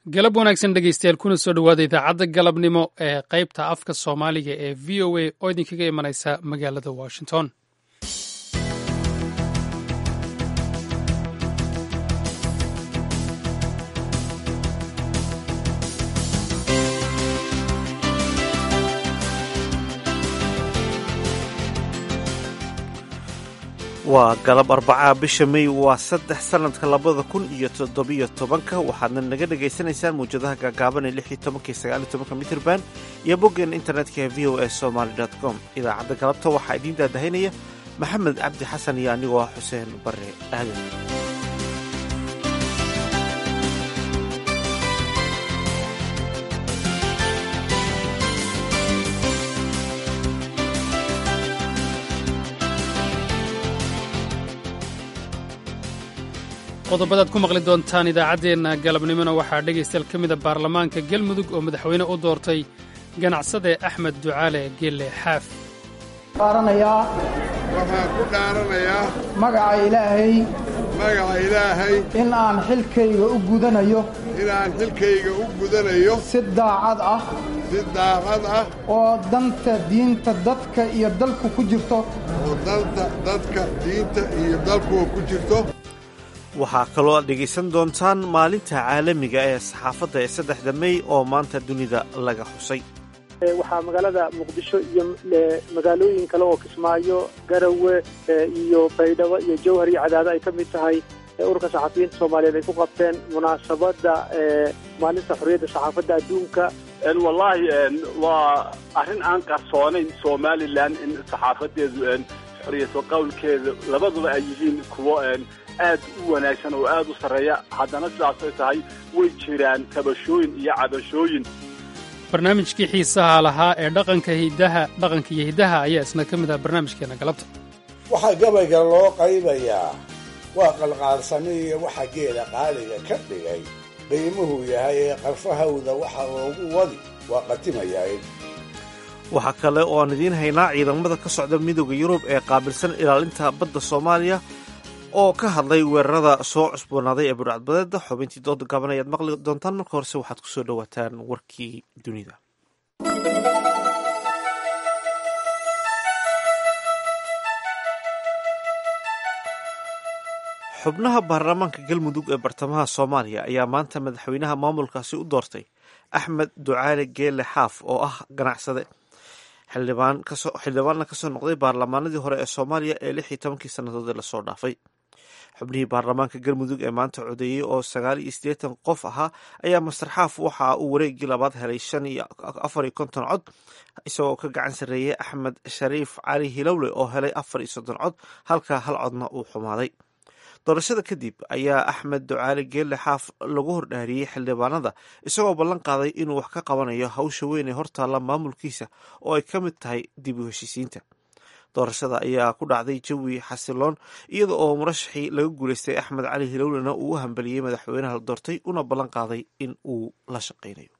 galab wanaagsan dhegeystayaal kuna soo dhowaada idaacadda galabnimo ee qaybta afka soomaaliga ee v o a oo idinkaga imanaysa magaalada washington waa galab arbacaa bisha may waa saddex sannadka labada kun iyo toddobiyo tobanka waxaadna naga dhagaysanaysaan mawjadaha gaagaaban ee lix iyo tobanka iyo sagaal iyo tobanka mitrban iyo boggeen internetka ee v o a somaly dot com idaacadda galabta waxaa idiin daadahaynaya maxamed cabdi xasan iyo anigoo ah xuseen bare aadan qodobadaad ku maqli doontaan idaacaddeenna galabnimona waxaa dhegaystayaal ka mida baarlamaanka galmudug oo madaxweyne u doortay ganacsade axmed ducaale gelle xaaf dhaaranayaa waxaan ku dhaaranayaa magaca ilaahay magaca ilaahay in aan xilkayga u gudanayo inaan xilkayga u gudanayo si daacad ah si daacad ah oo danta diinta dadka iyo dalku ku jirto oo danta dadka diinta iyo dalkuwa ku jirto waxaa kaloo aad dhegaysan doontaan maalinta caalamiga ee saxaafadda ee saddexda mey oo maanta dunida laga xusay waxaa magaalada muqdisho iyo magaalooyin kale oo kismaayo garawe iyo baydhabo iyo jawhar iyo cadaado ay ka mid tahay ururka saxafiyiinta soomaaliyeed ay ku qabteen munaasabadda maalinta xorriyadda saxaafadda adduunka wallaahi waa arrin aan qarsoonayn somalilan in saxaafadeedu xoriyadka qowlkeeda labaduba ay yihiin kuwo aad u wanaagsan oo aad u sarreeya haddana sidaasay tahay way jiraan tabashooyin iyo cabashooyin barnaamijkii xiisaha lahaa ee dhaqanka hidaha dhaqanka iyo hiddaha ayaa isna ka mid ah barnaamijkeenna galabta waxaa gabayga loo qaybayaa waa qalqaalsami iyo waxa geela qaaliga ka dhigay qiimuhu yahay ee qarfahawda waxa loogu wadi waa qatimayaay waxaa kale oo aan idiin haynaa ciidamada ka socda midooda yurub ee qaabilsan ilaalinta badda soomaaliya oo ka hadlay weerarada soo cusboonaaday ee budhcadbadeeda xubintii dooda gaaban ayaad maqli doontaan marka horese waxaad ku soo dhowaataan warkii dunida xubnaha baarlamaanka galmudug ee bartamaha soomaaliya ayaa maanta madaxweynaha maamulkaasi u doortay axmed ducaale geele xaaf oo ah ganacsade xildhibaanna kasoo noqday baarlamaanadii hore ee soomaaliya ee lix iyo tobankii sannadood ee lasoo dhaafay xubnihii baarlamaanka galmudug ee maanta codeeyey oo sagaal iyo siddeetan qof ahaa ayaa master xaaf waxa uu wareegii labaad helay shan iyo afar iyo konton cod isagoo ka gacan sarreeyey axmed shariif cali hilowle oo helay afar iyo soddon cod halka hal codna uu xumaaday doorashada kadib ayaa axmed ducaali geelle xaaf lagu hordhaariyey xildhibaanada isagoo ballan qaaday inuu wax ka qabanayo hawsha weyn ee hortaalla maamulkiisa oo ay ka mid tahay dib u heshiisiinta doorashada ayaa ku dhacday jawi xasiloon iyada oo murashaxii laga guulaystay axmed cali hilowlena uu u hambaliyey madaxweynaha la doortay una ballan qaaday in uu la shaqaynayo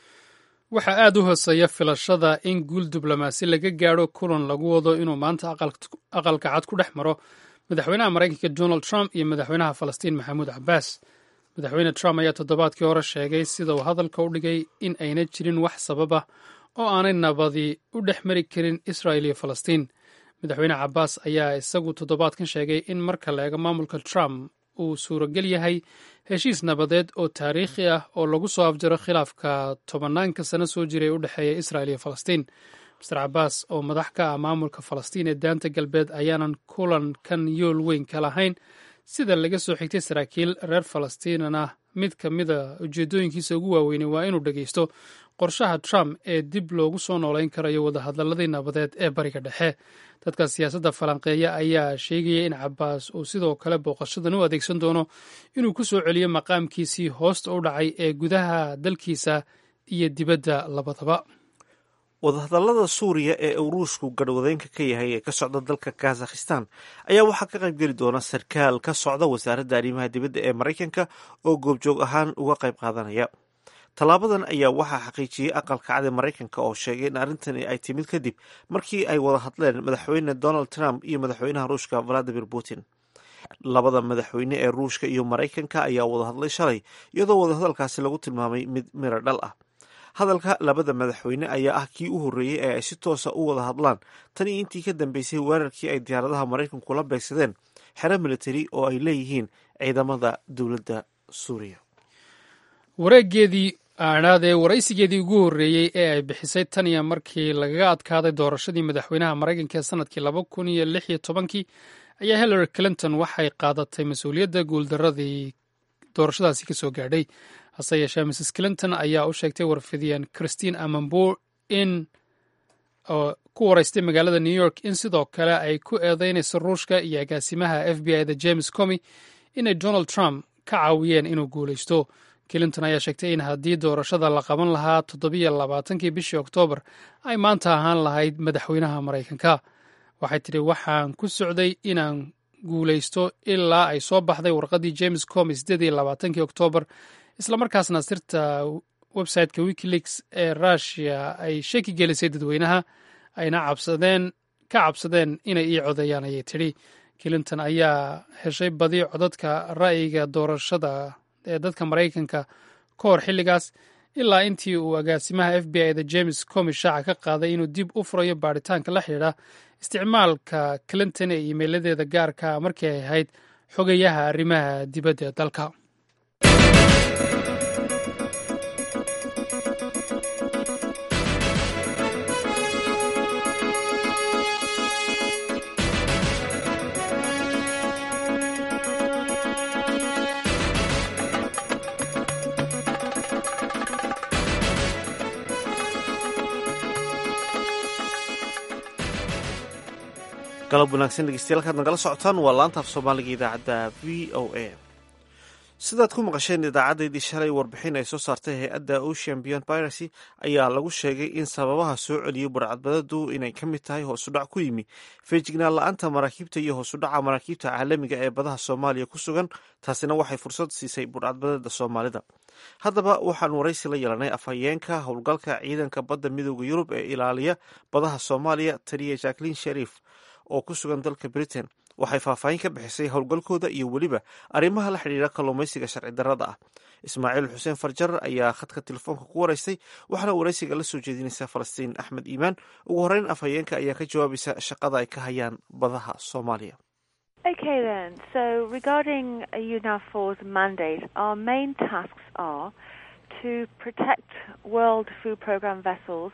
waxaa aad u hooseeya filashada in guul diblomaasi laga gaadho kulan lagu wado inuu maanta aqalka cad ku dhex maro madaxweynaha maraykanka donald trump iyo madaxweynaha falastiin maxamuud cabbaas madaxweyne trump ayaa toddobaadkii hore sheegay sida uu hadalka u dhigay in ayna jirin wax sabab ah oo aanay nabadi u dhex mari karin israel iyo falastiin madaxweyne cabbaas ayaa isagu toddobaadkan sheegay in marka la eego maamulka trump uu suurogel yahay heshiis nabadeed oo taariikhi ah oo lagu soo afjaro khilaafka tobanaanka sano soo jiray ee u dhexeeya israel iyo falastiin master cabbaas oo madax ka ah maamulka falastiin ee daanta galbeed ayaanan kulankan yool weyn ka lahayn sida laga soo xigtay saraakiil reer falastiinana mid ka mida ujeedooyinkiisa ugu waaweynay waa inuu dhegeysto qorshaha trump ee dib loogu soo noolayn karayo wadahadalladii nabadeed ee bariga dhexe dadka siyaasadda falanqeeya ayaa sheegaya in cabbaas uu sidoo kale booqashadan u adeegsan doono inuu ku soo celiyo maqaamkiisii hoosta u dhacay ee gudaha dalkiisa iyo dibadda labadaba wadahadallada suuriya ee uu ruushku garhwadeenka ka yahay ee ka socda dalka kazakhistan ayaa waxaa ka qayb geli doona sarkaal ka socda wasaaradda arrimaha dibadda ee maraykanka oo goobjoog ahaan uga qayb qaadanaya tallaabadan ayaa waxaa xaqiijiyey aqalka cad ee maraykanka oo sheegay in arrintani ay timid kadib markii ay wada hadleen madaxweyne donald trump iyo madaxweynaha ruushka valadimir putin labada madaxweyne ee ruushka iyo maraykanka ayaa wada hadlay shalay iyadoo wadahadalkaasi lagu tilmaamay mid miro dhal ah hadalka labada madaxweyne ayaa ah kii u horreeyey ee ay si toosa u wada hadlaan tan iyo intii ka dambeysay weerarkii ay diyaaradaha maraykanku la beegsadeen xero militari oo ay leeyihiin ciidamada dowladda suuriya wareegeedii aanaadee waraysigeedii ugu horreeyey ee ay bixisay tan iyo markii lagaga adkaaday doorashadii madaxweynaha maraykanka ee sanadkii laba kun iyo lix iyo tobankii ayaa hillary clinton waxay qaadatay mas-uuliyadda guuldaradii doorashadaasi ka soo gaadhay hase yeeshee mrs clinton ayaa u sheegtay warfidiyeen christine amambur in oo ku waraystay magaalada new york in sidoo kale ay ku eedeynayso ruushka iyo agaasimaha f b i da james comy inay donald trump ka caawiyeen inuu guulaysto clinton ayaa sheegtay in haddii doorashada la qaban lahaa toddobiyo labaatankii bishii oktoobar ay maanta ahaan lahayd madaxweynaha maraykanka waxay tidhi waxaan ku socday inaan guulaysto ilaa ay soo baxday warqaddii james comy siddeed iyo labaatankii oktoobar islamarkaasna sirta websiteka wikileaks ee rushia ay shaki gelisay dadweynaha ayna cabsadeen ka cabsadeen inay ii codeeyaan ayay tidhi clinton ayaa heshay badi codadka ra'yiga doorashada ee dadka maraykanka ka hor xilligaas ilaa intii uu agaasimaha f b i da james comy shaaca ka qaaday inuu dib u furayo baaritaanka la xidhiidha isticmaalka clinton ee iimeyladeeda gaarka markii ay ahayd xogayaha arrimaha dibadda ee dalka galab wanaagsan dhegeystayaal kaad nagala socotaan waa laanta af soomaaliga idaacadda v o a sidaad ku maqasheen idaacadeydii shalay warbixin ay soo saartay hay-adda ocean beyond piracy ayaa lagu sheegay in sababaha soo celiyey burcadbadadu inay ka mid tahay hoosudhac ku yimi feejignaan la-aanta maraakiibta iyo hoosudhaca maraakiibta caalamiga ee badaha soomaaliya ku sugan taasina waxay fursad siisay burcadbadada soomaalida haddaba waxaan waraysi la yeelanay afhayeenka howlgalka ciidanka badda midooda yurub ee ilaaliya badaha soomaaliya taliya jacklin sharif oo ku sugan dalka britain waxay faahfaahin ka bixisay howlgalkooda iyo weliba arrimaha la xidhiira kalluumaysiga sharci darrada ah ismaaciil xuseen farjar ayaa khadka telefoonka ku waraystay waxaana waraysiga la soo jeedinaysa falastiin axmed iimaan ugu horreyn afhayeenka ayaa ka jawaabaysa shaqada ay ka hayaan badaha soomaaliya Okay then, so regarding UNAFOR's mandate, our main tasks are to protect World Food Programme vessels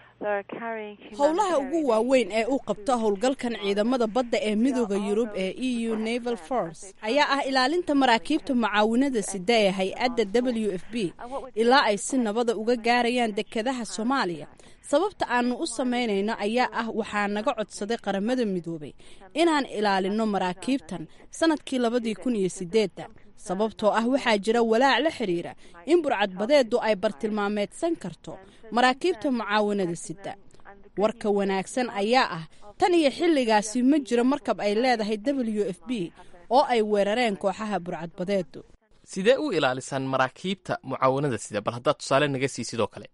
howlaha ugu waaweyn ee u qabta howlgalkan ciidamada badda ee midooda yurub ee e u naval force ayaa ah ilaalinta maraakiibta mucaawinada sida ee hay-adda w f b ilaa ay si nabada uga gaarayaan dekedaha soomaaliya sababta aanu u samaynayno ayaa ah waxaa naga codsaday qaramada midoobay inaan ilaalino maraakiibtan sanadkii labadii kun iyo sideedda sababtoo ah waxaa jira walaac la xidhiira in burcadbadeedu ay bartilmaameedsan karto maraakiibta mucaawinada sida warka wanaagsan ayaa ah tan iyo xilligaasi ma jiro markab ay leedahay w f b oo ay weerareen kooxaha burcadbadeedu sidee u ilaalisaan maraakiibta mucaawanada sida bal haddaad tusaale naga sii sidoo kale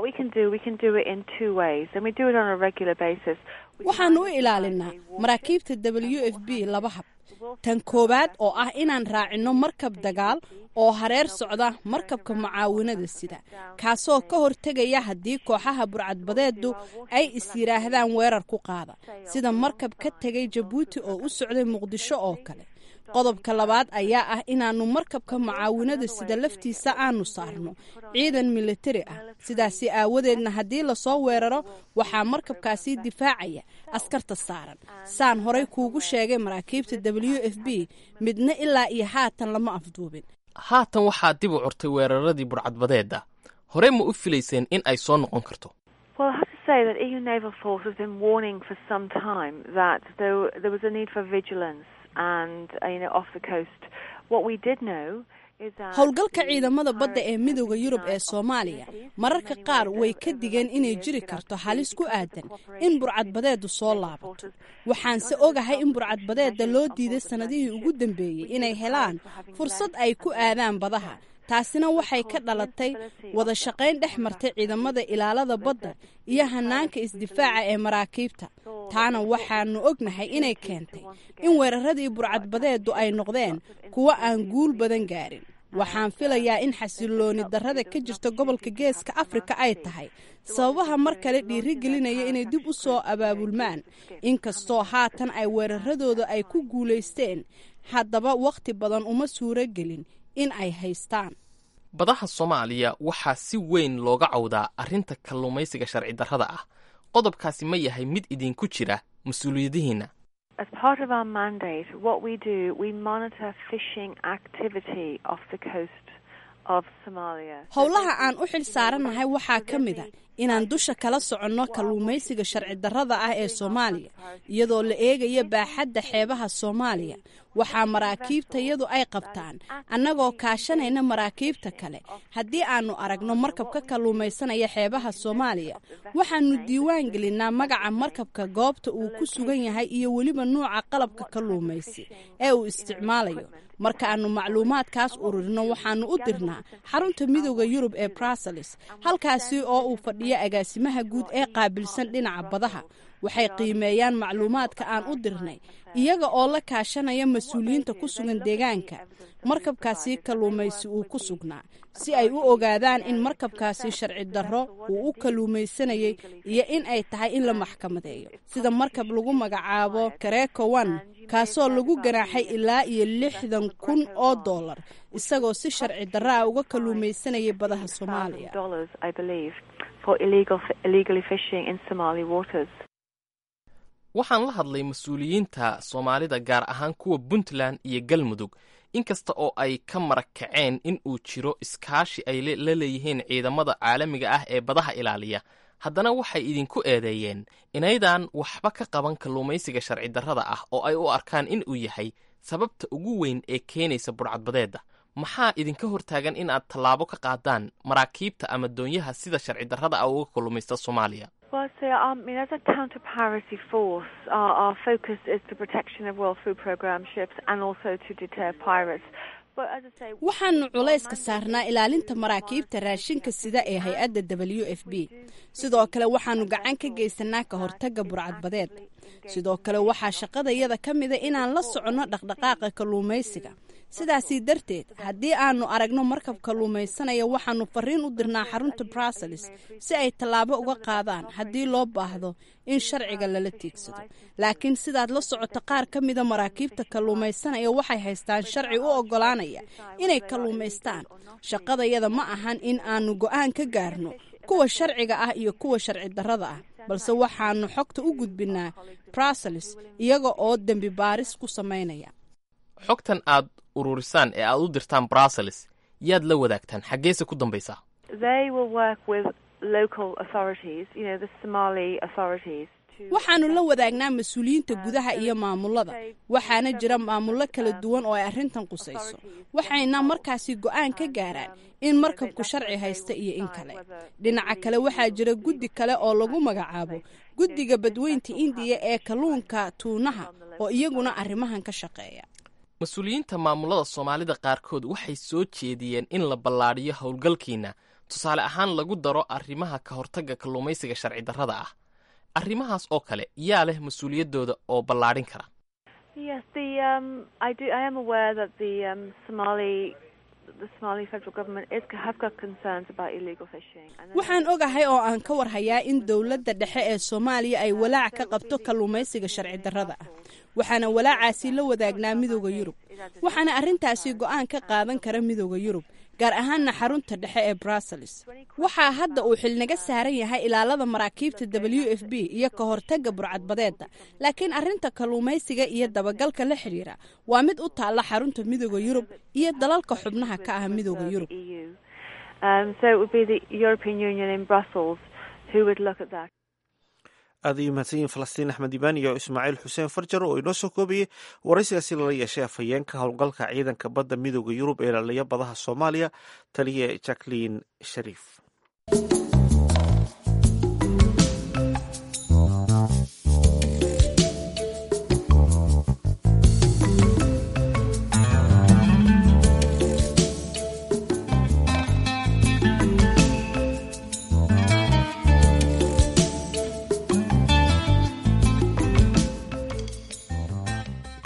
waxaanu u ilaalinaa maraakiibta w f b laba hab tan koowaad oo ah inaan raacino markab dagaal oo hareer socda markabka mucaawinada sida kaasoo ka hortegaya haddii kooxaha burcadbadeedu ay is yidhaahdaan weerar ku qaada sida markab ka tegay jabuuti oo u socday muqdisho oo kale qodobka labaad ayaa ah inaannu markabka mucaawinada sida laftiisa aanu saarno ciidan militari ah sidaasi aawadeedna haddii lasoo weeraro waxaa markabkaasi difaacaya askarta saaran saan horay kuugu sheegay maraakiibta w f b midna ilaa iyo haatan lama afduubin haatan waxaa dib u curtay weeraradii burcadbadeeda horey ma u filayseen in ay soo noqon karto howlgalka ciidamada badda ee midooda yurub ee soomaaliya mararka qaar way ka digeen inay jiri karto halis ku aadan in burcadbadeedu soo laabato waxaanse ogahay in burcadbadeeda loo diiday sannadihii ugu dambeeyey inay helaan fursad ay ku aadaan badaha taasina waxay ka dhalatay wada shaqayn dhex martay ciidamada ilaalada badda iyo hanaanka isdifaaca ee maraakiibta taana waxaanu ognahay inay keentay in weeraradii burcadbadeedu ay noqdeen kuwo aan guul badan gaarin waxaan filayaa in xasilooni darrada ka jirta gobolka geeska afrika ay tahay sababaha mar kale dhiirigelinaya inay dib u soo abaabulmaan inkastoo haatan ay weeraradooda ay ku guulaysteen haddaba wakhti badan uma suuro gelin in ay haystaan badaha soomaaliya waxaa si weyn looga cawdaa arrinta kalluumaysiga sharci darrada ah qodobkaasi ma yahay mid idinku jira mas-uuliyadihiinna As part of our mandate, what we do, we monitor fishing activity off the coast of Somalia. howlaha aan u xil saarannahay waxaa ka mid a inaan dusha kala soconno kalluumaysiga sharci darrada ah ee soomaaliya iyadoo la eegaya baaxadda xeebaha soomaaliya waxaa maraakiibtayadu ay qabtaan annagoo kaashanayna maraakiibta kale haddii aannu aragno markab ka kalluumaysanaya xeebaha soomaaliya waxaannu diiwaan gelinnaa magaca markabka goobta uu ku sugan yahay iyo weliba nuuca qalabka kalluumaysi ee uu isticmaalayo marka aannu macluumaadkaas ururino waxaannu u dirnaa xarunta midooda yurub ee bruseles halkaasi oo uu fadhiyo agaasimaha guud ee qaabilsan dhinaca badaha waxay qiimeeyaan macluumaadka aan u dirnay iyaga oo la kaashanaya mas-uuliyiinta ku sugan deegaanka markabkaasi kalluumaysi uu ku sugnaa si ay u ogaadaan in markabkaasi sharci darro uu u kalluumaysanayay iyo in ay tahay in la maxkamadeeyo sida markab lagu magacaabo kareeko one kaasoo lagu ganaaxay ilaa iyo lixdan kun oo dollar isagoo si sharci darro ah uga kalluumaysanayay badaha soomaaliya Dollars, I believe, for illegal illegally fishing in Somali waters. waxaan la hadlay mas-uuliyiinta soomaalida gaar ahaan kuwa puntland iyo galmudug inkasta oo ay ka marag kaceen in uu jiro iskaashi ay la leeyihiin ciidamada caalamiga ah ee badaha ilaaliya haddana waxay idinku eedeeyeen inaydaan waxba ka qaban kalluumaysiga sharci darrada ah oo ay u arkaan in uu yahay sababta ugu weyn ee keenaysa burcadbadeedda maxaa idinka hortaagan in aad tallaabo ka qaadaan maraakiibta ama doonyaha sida sharci darrada ah uga kalluumaysta soomaaliya Well, so um, I mean, as a counter-piracy force, our, our focus is the protection of World Food Programme ships and also to deter pirates. But as I say, waxaanu culayska saarnaa ilaalinta maraakiibta raashinka sida ee hay-adda w f b sidoo kale waxaanu gacan ka geysanaa ka hortagga burcadbadeed sidoo kale waxaa shaqadayada ka mida inaan la soconno dhaqdhaqaaqa kalluumaysiga sidaasii darteed haddii aanu aragno markab kalluumaysanaya waxaanu fariin u dirnaa xarunta bruseles si ay tallaabo uga qaadaan haddii loo baahdo in sharciga lala tiigsado laakiin sidaad la socoto qaar ka mida maraakiibta kalluumaysanaya waxay haystaan sharci u oggolaanaya inay kalluumaystaan shaqadayada ma ahan in aanu go'aan ka gaarno kuwa sharciga ah iyo kuwa sharci darrada ah balse waxaanu xogta u gudbinaa bruseles iyaga oo dembi baaris ku samaynaya xogtan aad ururisaan ee aad u dirtaan bruseles yaad la wadaagtaan xaggeese ku dambaysaa they will work with local authorities, you know, the Somali authorities. waxaanu la wadaagnaa mas-uuliyiinta gudaha iyo maamulada waxaana jira maamullo kala duwan oo ay arrintan qusayso waxayna markaasi go'aan ka gaaraan in markabku sharci haysta iyo in kale dhinaca kale waxaa jira guddi kale oo lagu magacaabo guddiga badweynta indiya ee kalluunka tuunaha oo iyaguna arrimahan ka shaqeeya mas-uuliyiinta maamulada soomaalida qaarkood waxay soo jeediyeen in la ballaadhiyo howlgalkiina tusaale ahaan lagu daro arrimaha ka hortagga kalluumaysiga sharci darrada ah arrimahaas oo kale yaa leh mas-uuliyaddooda oo ballaadhin kara Yes, the um, I do. I am aware that the um, Somali, the Somali federal government is have got concerns about illegal fishing. And then- waxaan ogahay oo aan ka warhayaa in dowladda dhexe ee soomaaliya ay walaac ka qabto kalluumaysiga sharci darrada ah waxaana walaacaasi la wadaagnaa midooda yurub waxaana arrintaasi go'aan ka qaadan kara midooda yurub gaar ahaana xarunta dhexe ee bruseles waxaa hadda uu xilnaga saaran yahay ilaalada maraakiibta w f b iyo ka hortagga burcadbadeedda laakiin arrinta kalluumaysiga iyo dabagalka la xidhiira waa mid u taalla xarunta midooda yurub iyo dalalka xubnaha ka ah midooda yurub EU. Um, so it would be the European Union in Brussels who would look at that. aad ayuu mahadsan yihin falastiin axmed ibaan iyo ismaaciil xuseen farjar oo inoo soo koobayey waraysigaasi lala yeeshay afhayeenka howlgalka ciidanka badda midooda yurub ee ilaaliya badaha soomaaliya taliye jacklin shariif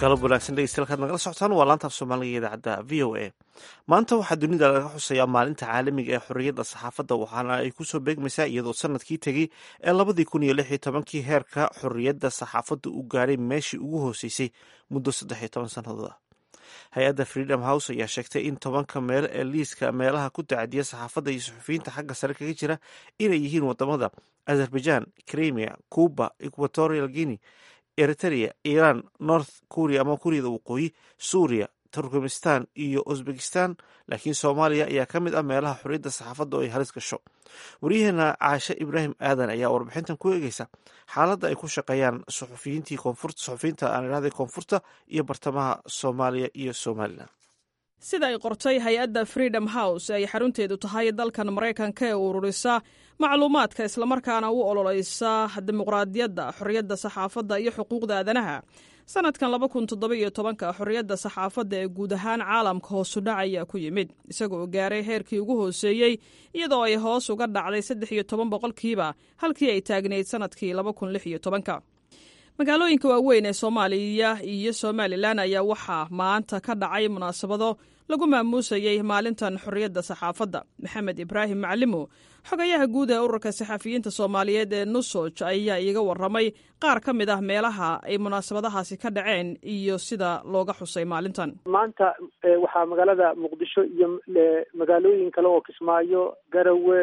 galab wanaagsan dhegeystayaal nagala socotaan waa laantaaf soomaaliga idaacadda v o a maanta waxaa dunida laga xusayaa maalinta caalamiga ee xorriyadda saxaafadda waxaana ay kusoo beegmaysaa iyadoo sanadkii tegey ee labadii kun iyo lix iyo tobankii heerka xorriyadda saxaafadda uu gaadhay meeshii ugu hooseysay muddo saddex iyo toban sannadood ah hay-adda freedom house ayaa sheegtay in tobanka meel ee liiska meelaha ku tacadiya saxaafadda iyo suxufiyiinta xagga sare kaga jira inay yihiin wadamada azerbaijan crimea cuba equatorial guinea eritrea iran north korea ama kuuriyada waqooyi suuriya turkmenistan iyo uzbekistan laakiin soomaaliya ayaa ka mid ah meelaha xorriyadda saxaafadda oo ay halis gasho waryaheena caashe ibraahim aadan ayaa warbixintan ku eegeysa xaaladda ay ku shaqeeyaan suxufiyiintii koonfurta suxufiyiinta aan idhahday koonfurta iyo bartamaha soomaaliya iyo somalilan sida ay qortay hay-adda freedom house ay xarunteedu tahay dalkan maraykanka ee ururisa macluumaadka islamarkaana u ololeysa dimuqraadiyadda xorriyadda saxaafadda iyo xuquuqda aadanaha sanadkan laba kun toddoba-iyo tobanka xorriyadda saxaafadda ee guud ahaan caalamka hoosudhac ayaa ku yimid isagoo gaaray heerkii ugu hooseeyey iyadoo ay hoos uga dhacday saddex iyo toban boqolkiiba halkii ay taagnayd sanadkii laba kun lix iyo tobanka magaalooyinka waaweyn ee soomaaliya iyo somalilan ayaa waxaa maanta ka dhacay munaasabado lagu maamuusayey maalintan xorriyadda saxaafadda maxamed ibraahim macalimo xogayaha guud ee ururka saxafiyiinta soomaaliyeed ee nusoj ayaa iiga waramay qaar ka mid ah meelaha ay munaasabadahaasi ka dhaceen iyo sida looga xusay maalintan maanta waxaa magaalada muqdisho iyo magaalooyin kale oo kismaayo garawe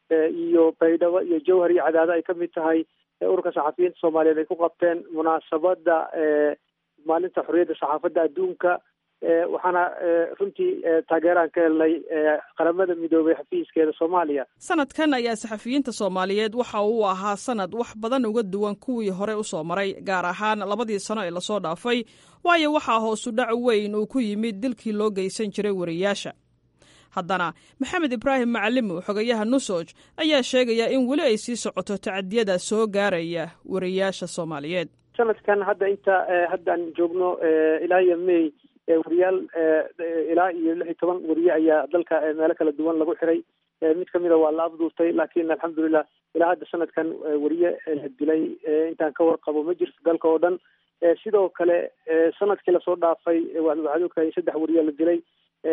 iyo baydhabo iyo jowhar iyo cadaado ay ka mid tahay ururka saxafiyiinta soomaaliyeed ay ku qabteen munaasabadda maalinta xorriyadda saxaafadda adduunka waxaana runtii taageeraan ka helnay qaramada midoobay xafiiskeeda soomaaliya sanadkan ayaa saxafiyiinta soomaaliyeed waxa uu ahaa sanad wax badan uga duwan kuwii hore usoo maray gaar ahaan labadii sano ee lasoo dhaafay waayo waxaa hoosu dhac weyn uu ku yimid dilkii loo geysan jiray wariyaasha haddana maxamed ibraahim macalimo xogayaha nusoj ayaa sheegaya in weli ay sii socoto tacadiyada soo gaaraya wariyaasha soomaaliyeed sanadkan hadda inta haddaan joogno ilaa iyo may wariyaal ilaa iyo lix iyo toban wariye ayaa dalka meelo kala duwan lagu xiray mid kamida waa la afduurtay laakiin alxamdulilah ilaa hadda sanadkan wariye la dilay intaan ka warqabo ma jirto dalka oo dhan sidoo kale sanadkii lasoo dhaafay waxaad ogtahay saddex wariye la dilay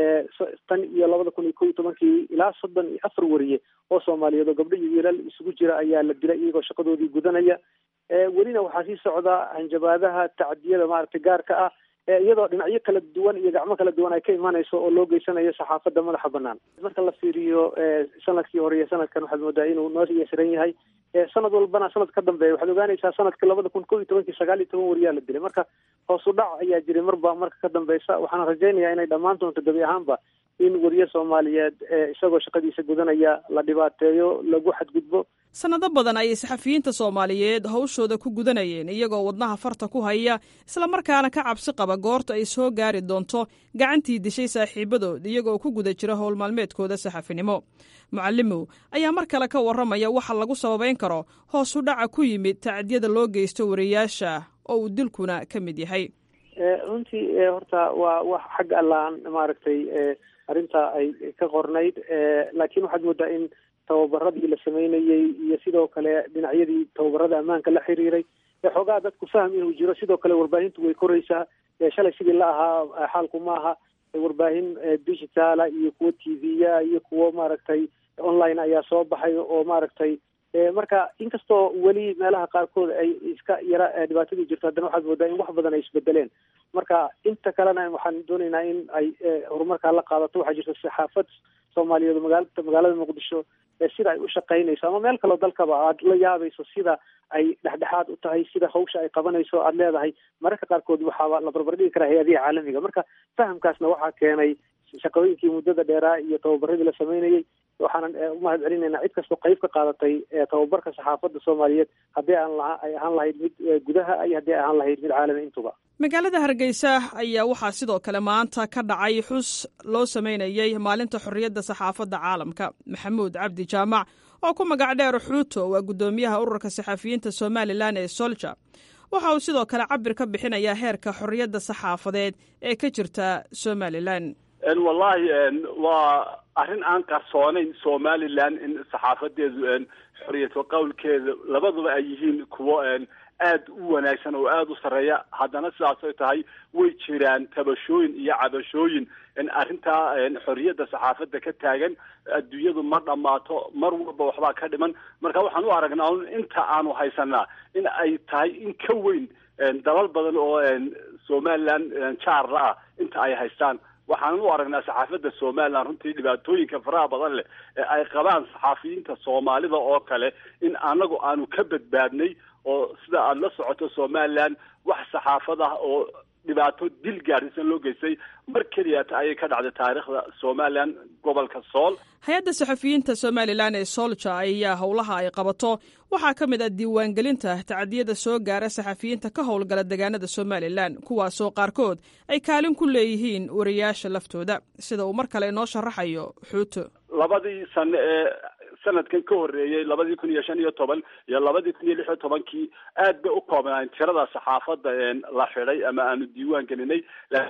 tan iyo labada kun iyo ko iyo tobankii ilaa soddon iyo afar wariye oo soomaaliyeed oo gabdho iyo wiilal isugu jira ayaa la dilay iyagoo shaqadoodii gudanaya welina waxaa sii socda hanjabaadaha tacadiyada maaragtay gaarka ah iyadoo dhinacyo kala duwan iyo gacmo kala duwan ay ka imanayso oo loo geysanayo saxaafadda madaxa banaan marka la fiiriyo sanadkii hore iyo sanadkan waxaad moodaa inuu noo yeesiran yahay sanad walbana sanad ka dambeeya waxaad ogaanaysaa sanadka labada kun ko iyo tobankii sagaal iyo toban wariyaa la dilay marka hoosu dhac ayaa jiray marba marka ka dambeysa waxaana rajaynayaa inay dhammaan doonto gebi ahaanba in wariye soomaaliyeed isagoo shaqadiisa gudanaya la dhibaateeyo lagu xadgudbo sanado badan ayay saxafiyiinta soomaaliyeed hawshooda ku gudanayeen iyagoo wadnaha farta ku haya islamarkaana ka cabsi qaba goorta ay soo gaari doonto gacantii dishay saaxiibadood iyagoo ku guda jira howl maalmeedkooda saxafinimo mucalimow ayaa mar kale ka warramaya waxa lagu sababayn karo hoos u dhaca ku yimid tacdiyada loo geysto wariyaasha oo uu dilkuna ka mid yahay runtii horta waa wax xag allaan maaragtay arrinta ay ka qornayd laakiin waxaad moodaa in tababaradii la sameynayey iyo sidoo kale dhinacyadii tababarada ammaanka la xiriiray xoogaa dadku fahm inuu jiro sidoo kale warbaahintu way koraysaa shalay sidii la ahaa xaalku ma aha warbaahin digitaala iyo kuwo t v-ya iyo kuwo maaragtay online ayaa soo baxay oo maaragtay marka inkastoo weli meelaha qaarkood ay iska yara dhibaatadii jirto haddana waxaad moodaa in wax badan ay isbedeleen marka inta kalena waxaan doonaynaa in ay horumarkaa la qaadato waxaa jirta saxaafad soomaaliyeed oo magaalada magaalada muqdisho sida ay u shaqaynayso ama meel kaleo dalkaba aad la yaabayso sida ay dhexdhexaad u tahay sida hawsha ay qabanayso aad leedahay mararka qaarkood waxaaba la barbardhigi karaa hay-adihi caalamiga marka fahamkaasna waxaa keenay shaqooyinkii muddada dheeraa iyo tababaradii la sameynayey waxaanan umahad celinaynaa cid kastoo qayb ka qaadatay tababarka saxaafadda soomaaliyeed haddii aan laha ay ahaan lahayd mid gudaha iyo haddii ay ahaan lahayd mid caalami intuba magaalada hargeysa ayaa waxaa sidoo kale maanta ka dhacay xus loo sameynayey maalinta xorriyadda saxaafadda caalamka maxamuud cabdi jaamac oo ku magac dheer xuuto waa guddoomiyaha ururka saxafiyiinta somalilan ee solja waxa uu sidoo kale cabir ka bixinayaa heerka xorriyadda saxaafadeed ee ka jirta somalilan wallahi waa arrin aan qarsoonayn somalilan in saxaafadeedu xoriyadka qowlkeeda labaduba ay yihiin kuwo aada u wanaagsan oo aada u sarreeya haddana sidaasay tahay way jiraan tabashooyin iyo cabashooyin arrintaa xorriyadda saxaafadda ka taagan adduunyadu ma dhammaato mar walba waxbaa ka dhiman marka waxaan u aragnaa un inta aanu haysanaa in ay tahay in ka weyn dalal badan oo somaliland jaarla ah inta ay haystaan waxaanan u aragnaa saxaafadda somaliland runtii dhibaatooyinka faraha badan leh ee ay qabaan saxaafiyiinta soomaalida oo kale in anagu aanu ka badbaadnay oo sida aada la socoto somaliland wax saxaafad ah oo dhibaato dil gaadhisan loo geystay mar keliyata ayay ka dhacday taariikhda somalilan gobolka sool hay-adda saxafiyiinta somalilan ee soolja ayaa howlaha ay qabato waxaa ka mid ah diiwaangelinta tacadiyada soo gaara saxafiyiinta ka howlgala deegaanada somalilan kuwaasoo qaarkood ay kaalin ku leeyihiin wariyaasha laftooda sida uu mar kale inoo sharaxayo xuuto labadii sano ee sanadkan ka horreeyey labadii kun iyo shan iyo toban iyo labadii kun iyo lix iyo tobankii aad bay u koobnaan tirada saxaafadda la xidhay ama aanu diiwaan gelinay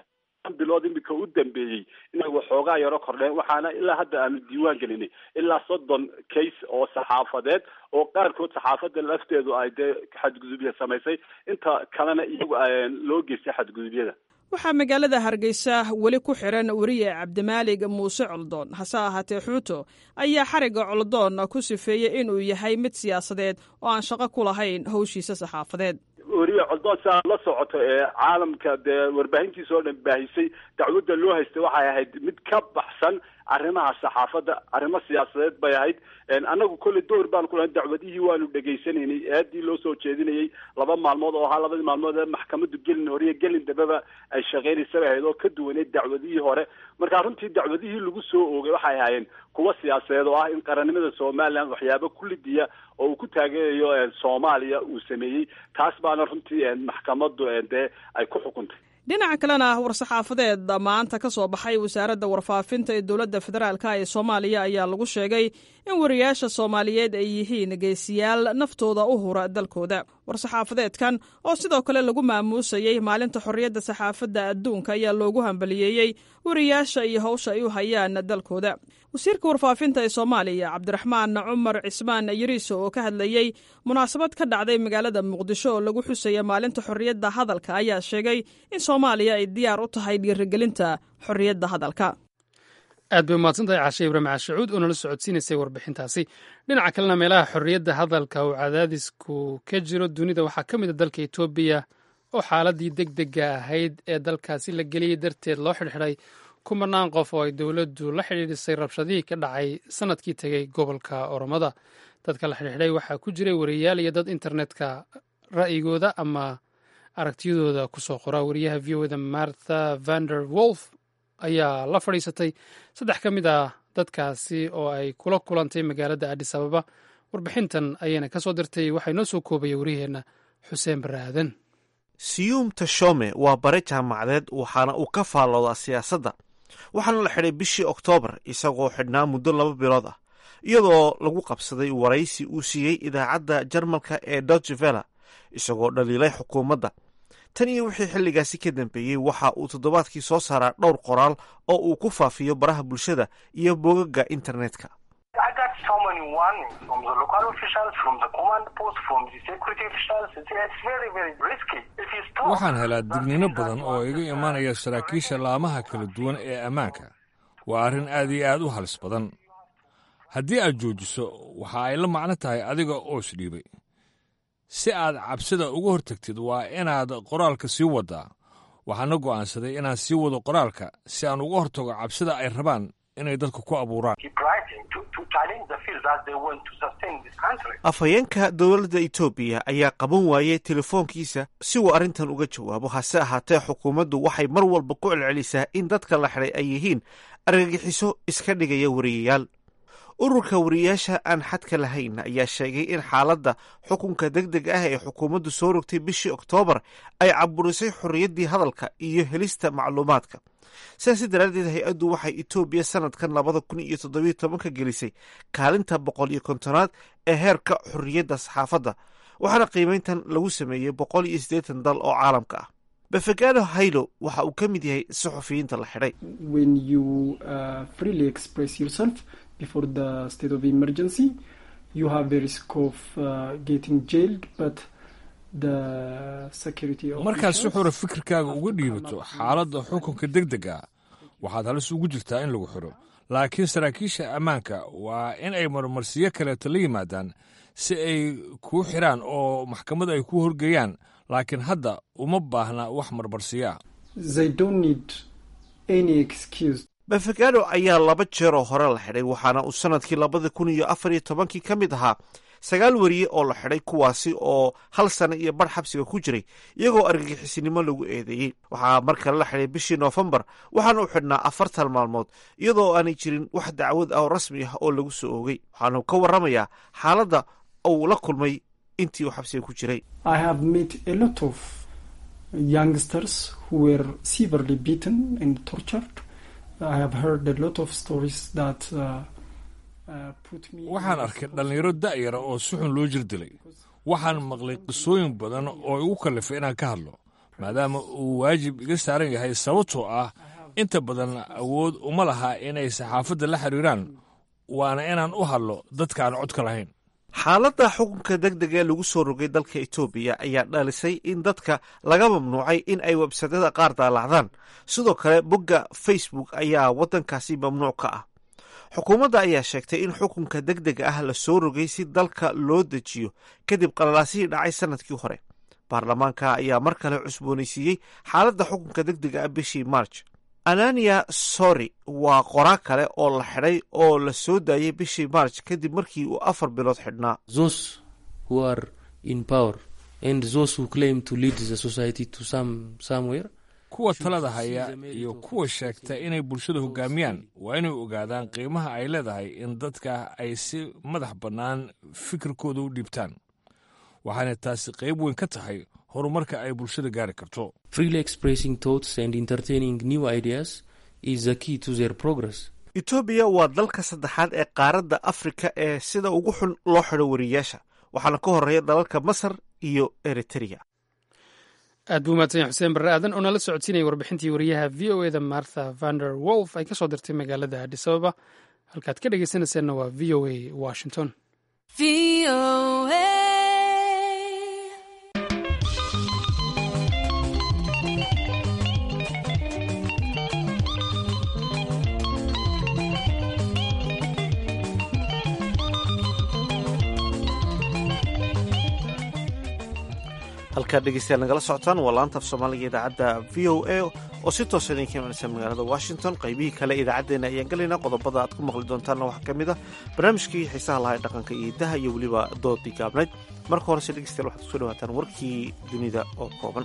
bilood imika u dambeeyey inay waxoogaa yaro kordheen waxaana ilaa hadda aanu diiwaan gelinay ilaa soddon case oo saxaafadeed oo qaarkood saxaafadda lafteedu ay dee xadgudubya samaysay inta kalena iyagu loo geystay xadgudubyada waxaa magaalada hargeysa weli ku xiran weriye cabdimaalig muuse coldoon hase ahaatee xuuto ayaa xarigga coldoon ku sifeeyey inuu yahay mid siyaasadeed oo aan shaqo ku lahayn howshiisa saxaafadeed weriye coldoon si aad la socoto ee caalamka dee warbaahintiisa oo dhan baahisay dacwadda loo haystay waxay ahayd mid ka baxsan arrimaha saxaafadda arrimo siyaasadeed bay ahayd annagu kolley door baan kulahay dacwadihii waanu dhegaysanaynay eedii loo soo jeedinayay laba maalmood oo ahaa labadii maalmood ee maxkamaddu gelin hore iyo gelin dambeba ay shaqaynaysa bay ahayd oo ka duwaneyd dacwadihii hore marka runtii dacwadihii lagu soo oogay waxay ahaayeen kuwa siyaasadeed oo ah in qarannimada somaliland waxyaabo kullidiya oo uu ku taageerayo soomaaliya uu sameeyey taas baana runtii maxkamaddu dee ay ku xukuntay dhinaca kalena war-saxaafadeed maanta ka soo baxay wasaaradda warfaafinta ee dowladda federaalka ee soomaaliya ayaa lagu sheegay in wariyaasha soomaaliyeed ay yihiin geesiyaal naftooda u hura dalkooda war-saxaafadeedkan oo sidoo kale lagu maamuusayey maalinta xorriyadda saxaafadda adduunka ayaa loogu hambaliyeeyey wariyaasha iyo howsha ay u hayaan dalkooda wasiirka warfaafinta ee soomaaliya cabdiraxmaan cumar cismaan yariiso oo ka hadlayey munaasabad ka dhacday magaalada muqdisho oo lagu xusaya maalinta xorriyadda hadalka ayaa sheegay in soomaaliya ay diyaar u tahay dhiirigelinta xorriyadda hadalka aad bay umahadsantahay caashe ibraahim caashacuud oo nala socodsiinaysay warbixintaasi dhinaca kalena meelaha xorriyadda hadalka uu cadaadisku ka jiro dunida waxaa ka mid a dalka etoobiya oo xaaladii deg dega ahayd ee dalkaasi la geliyey darteed loo xidhxidhay kumanaan qof oo ay dowladdu la xidhiidhisay rabshadihii ka dhacay sanadkii tegey gobolka oromada dadka la xidhiidhay waxaa ku jiray wariyaal iyo dad internetka ra'yigooda ama aragtiyadooda kusoo qora wariyaha v o da martha vander wolf ayaa la fadhiisatay saddex ka mid ah dadkaasi oo ay kula kulantay magaalada adis ababa warbixintan ayayna ka soo dirtay waxaa inoo soo koobaya wariyaheenna xuseen barre aadan siyuum tashome waa bare jaamacadeed waxaana uu ka faalloodaa siyaasadda waxaana la xidhay bishii oktoobar isagoo xidhnaa muddo laba bilood ah iyadoo lagu qabsaday waraysi uu siiyey idaacadda jarmalka ee dodge vella isagoo dhaliilay xukuumadda tan iyo wixii xilligaasi ka dambeeyey waxa uu toddobaadkii soo saaraa dhowr qoraal oo uu ku faafiyo baraha bulshada iyo bogagga internetka waxaan helaa dignino badan oo iga imanaya saraakiisha laamaha kala duwan ee ammaanka waa arrin aad iyo aad u halis badan haddii aad joojiso waxa ay la macno tahay adiga oo isdhiibay si aad cabsida uga hortagtid waa inaad qoraalka sii waddaa waxaana go'aansaday inaan sii wado qoraalka si aan uga hortago cabsida ay rabaan inay dadka ku abuuraan afhayeenka dowladda etoobiya ayaa qaban waayey telefoonkiisa si uu arrintan uga jawaabo hase ahaatee xukuumaddu waxay mar walba ku celcelisaa in dadka la xidhay ay yihiin argagixiso iska dhigaya wariyayaal ururka wariyayaasha aan xadka lahayn ayaa sheegay in xaaladda xukunka deg deg ah ee xukuumaddu soo rogtay bishii oktoobar ay caburisay xorriyaddii hadalka iyo helista macluumaadka sidaasi daraaddeed hay-addu waxay etoobiya sanadkan labada kun iyo toddobiyo tobanka gelisay kaalinta boqol iyo kontonaad ee heerka xorriyadda saxaafadda waxaana qiimeyntan lagu sameeyey boqol iyo siddeetan dal oo caalamka ah befegado haylo waxa uu ka mid yahay saxufiyiinta la xidhay before the state of emergency you have the risk of uh, getting jailed but markaad si xura fikirkaaga uga dhiibato xaaladda xukunka deg dega waxaad halis ugu jirtaa in lagu xiro laakiin saraakiisha ammaanka waa in ay marmarsiyo kaleeto la yimaadaan si ay kuu xiraan oo maxkamad ay ku horgeeyaan laakiin hadda uma baahna wax marmarsiyo ah bafagado ayaa laba jeer oo hore la xidhay waxaana uu sannadkii labada kun iyo afar iyo tobankii ka mid ahaa sagaal weriye oo la xidhay kuwaasi oo hal sano iyo bar xabsiga ku jiray iyagoo argagixisinimo lagu eedeeyey waxaa mar kale la xidhay bishii noofembar waxaana u xidhnaa afartan maalmood iyadoo aanay jirin wax dacwad ah oo rasmi ah oo lagu soo oogay waxaanu ka warramayaa xaaladda uu la kulmay intii uu xabsiga ku jiray waxaan arkay dhallinyaro da'yara oo si xun loo jir dilay waxaan maqlay qisooyin badan oo igu kallifay inaan ka hadlo maadaama uu waajib iga saaran yahay sababtoo ah inta badan awood uma laha inay saxaafadda la xiriiraan waana inaan u hadlo dadka aan codka lahayn xaaladda xukunka deg deg ee lagu soo rogay dalka etoobiya ayaa dhalisay in dadka laga mamnuucay in ay websadada qaar daalacdaan sidoo kale bogga facebook ayaa waddankaasi mamnuuc ka ah xukuumadda ayaa sheegtay in xukunka deg dega ah la soo rogay si dalka loo dejiyo kadib qalalaasihii dhacay sannadkii hore baarlamaanka ayaa mar kale cusboonaysiiyey xaaladda xukunka deg dega ah bishii march anania sori waa qoraa kale oo la xidhay oo la soo daayay bishii march kadib markii uu afar bilood xidhnaa kuwa talada haya iyo kuwa sheegta inay bulshada hoggaamiyaan waa inay ogaadaan qiimaha ay leedahay in dadka ay si madax bannaan fikirkooda u dhiibtaan waxaana taasi qayb weyn ka tahay horumarka ay bulshada gaari karto etoobiya waa dalka saddexaad ee qaaradda afrika ee sida ugu xun loo xidho wariyaasha waxaana ka horeeya dalalka masar iyo eritrea aad buu mahadsan yahay xuseen barre aadan oo nala socodsiinaya warbixintii wariyaha v o eda martha vander wolf ay ka soo dirtay magaalada adis ababa halkaad ka dhegeysanayseena waa v o a washington halkaad dhegeystayaal nagala socotaan waa laanta af soomaaliga idaacadda v o a oo si toosa idinka imanaysa magaalada washington qaybihii kale idaacaddeenna ayaan gelaynaa qodobada aad ku maqli doontaanna waxaa ka mid ah barnaamijkii xiisaha lahaa ee dhaqanka iyo idaha iyo weliba doodii gaabnayd marka horese dhegeystayaal waxaad kusoo dhawaataan warkii dunida oo kooban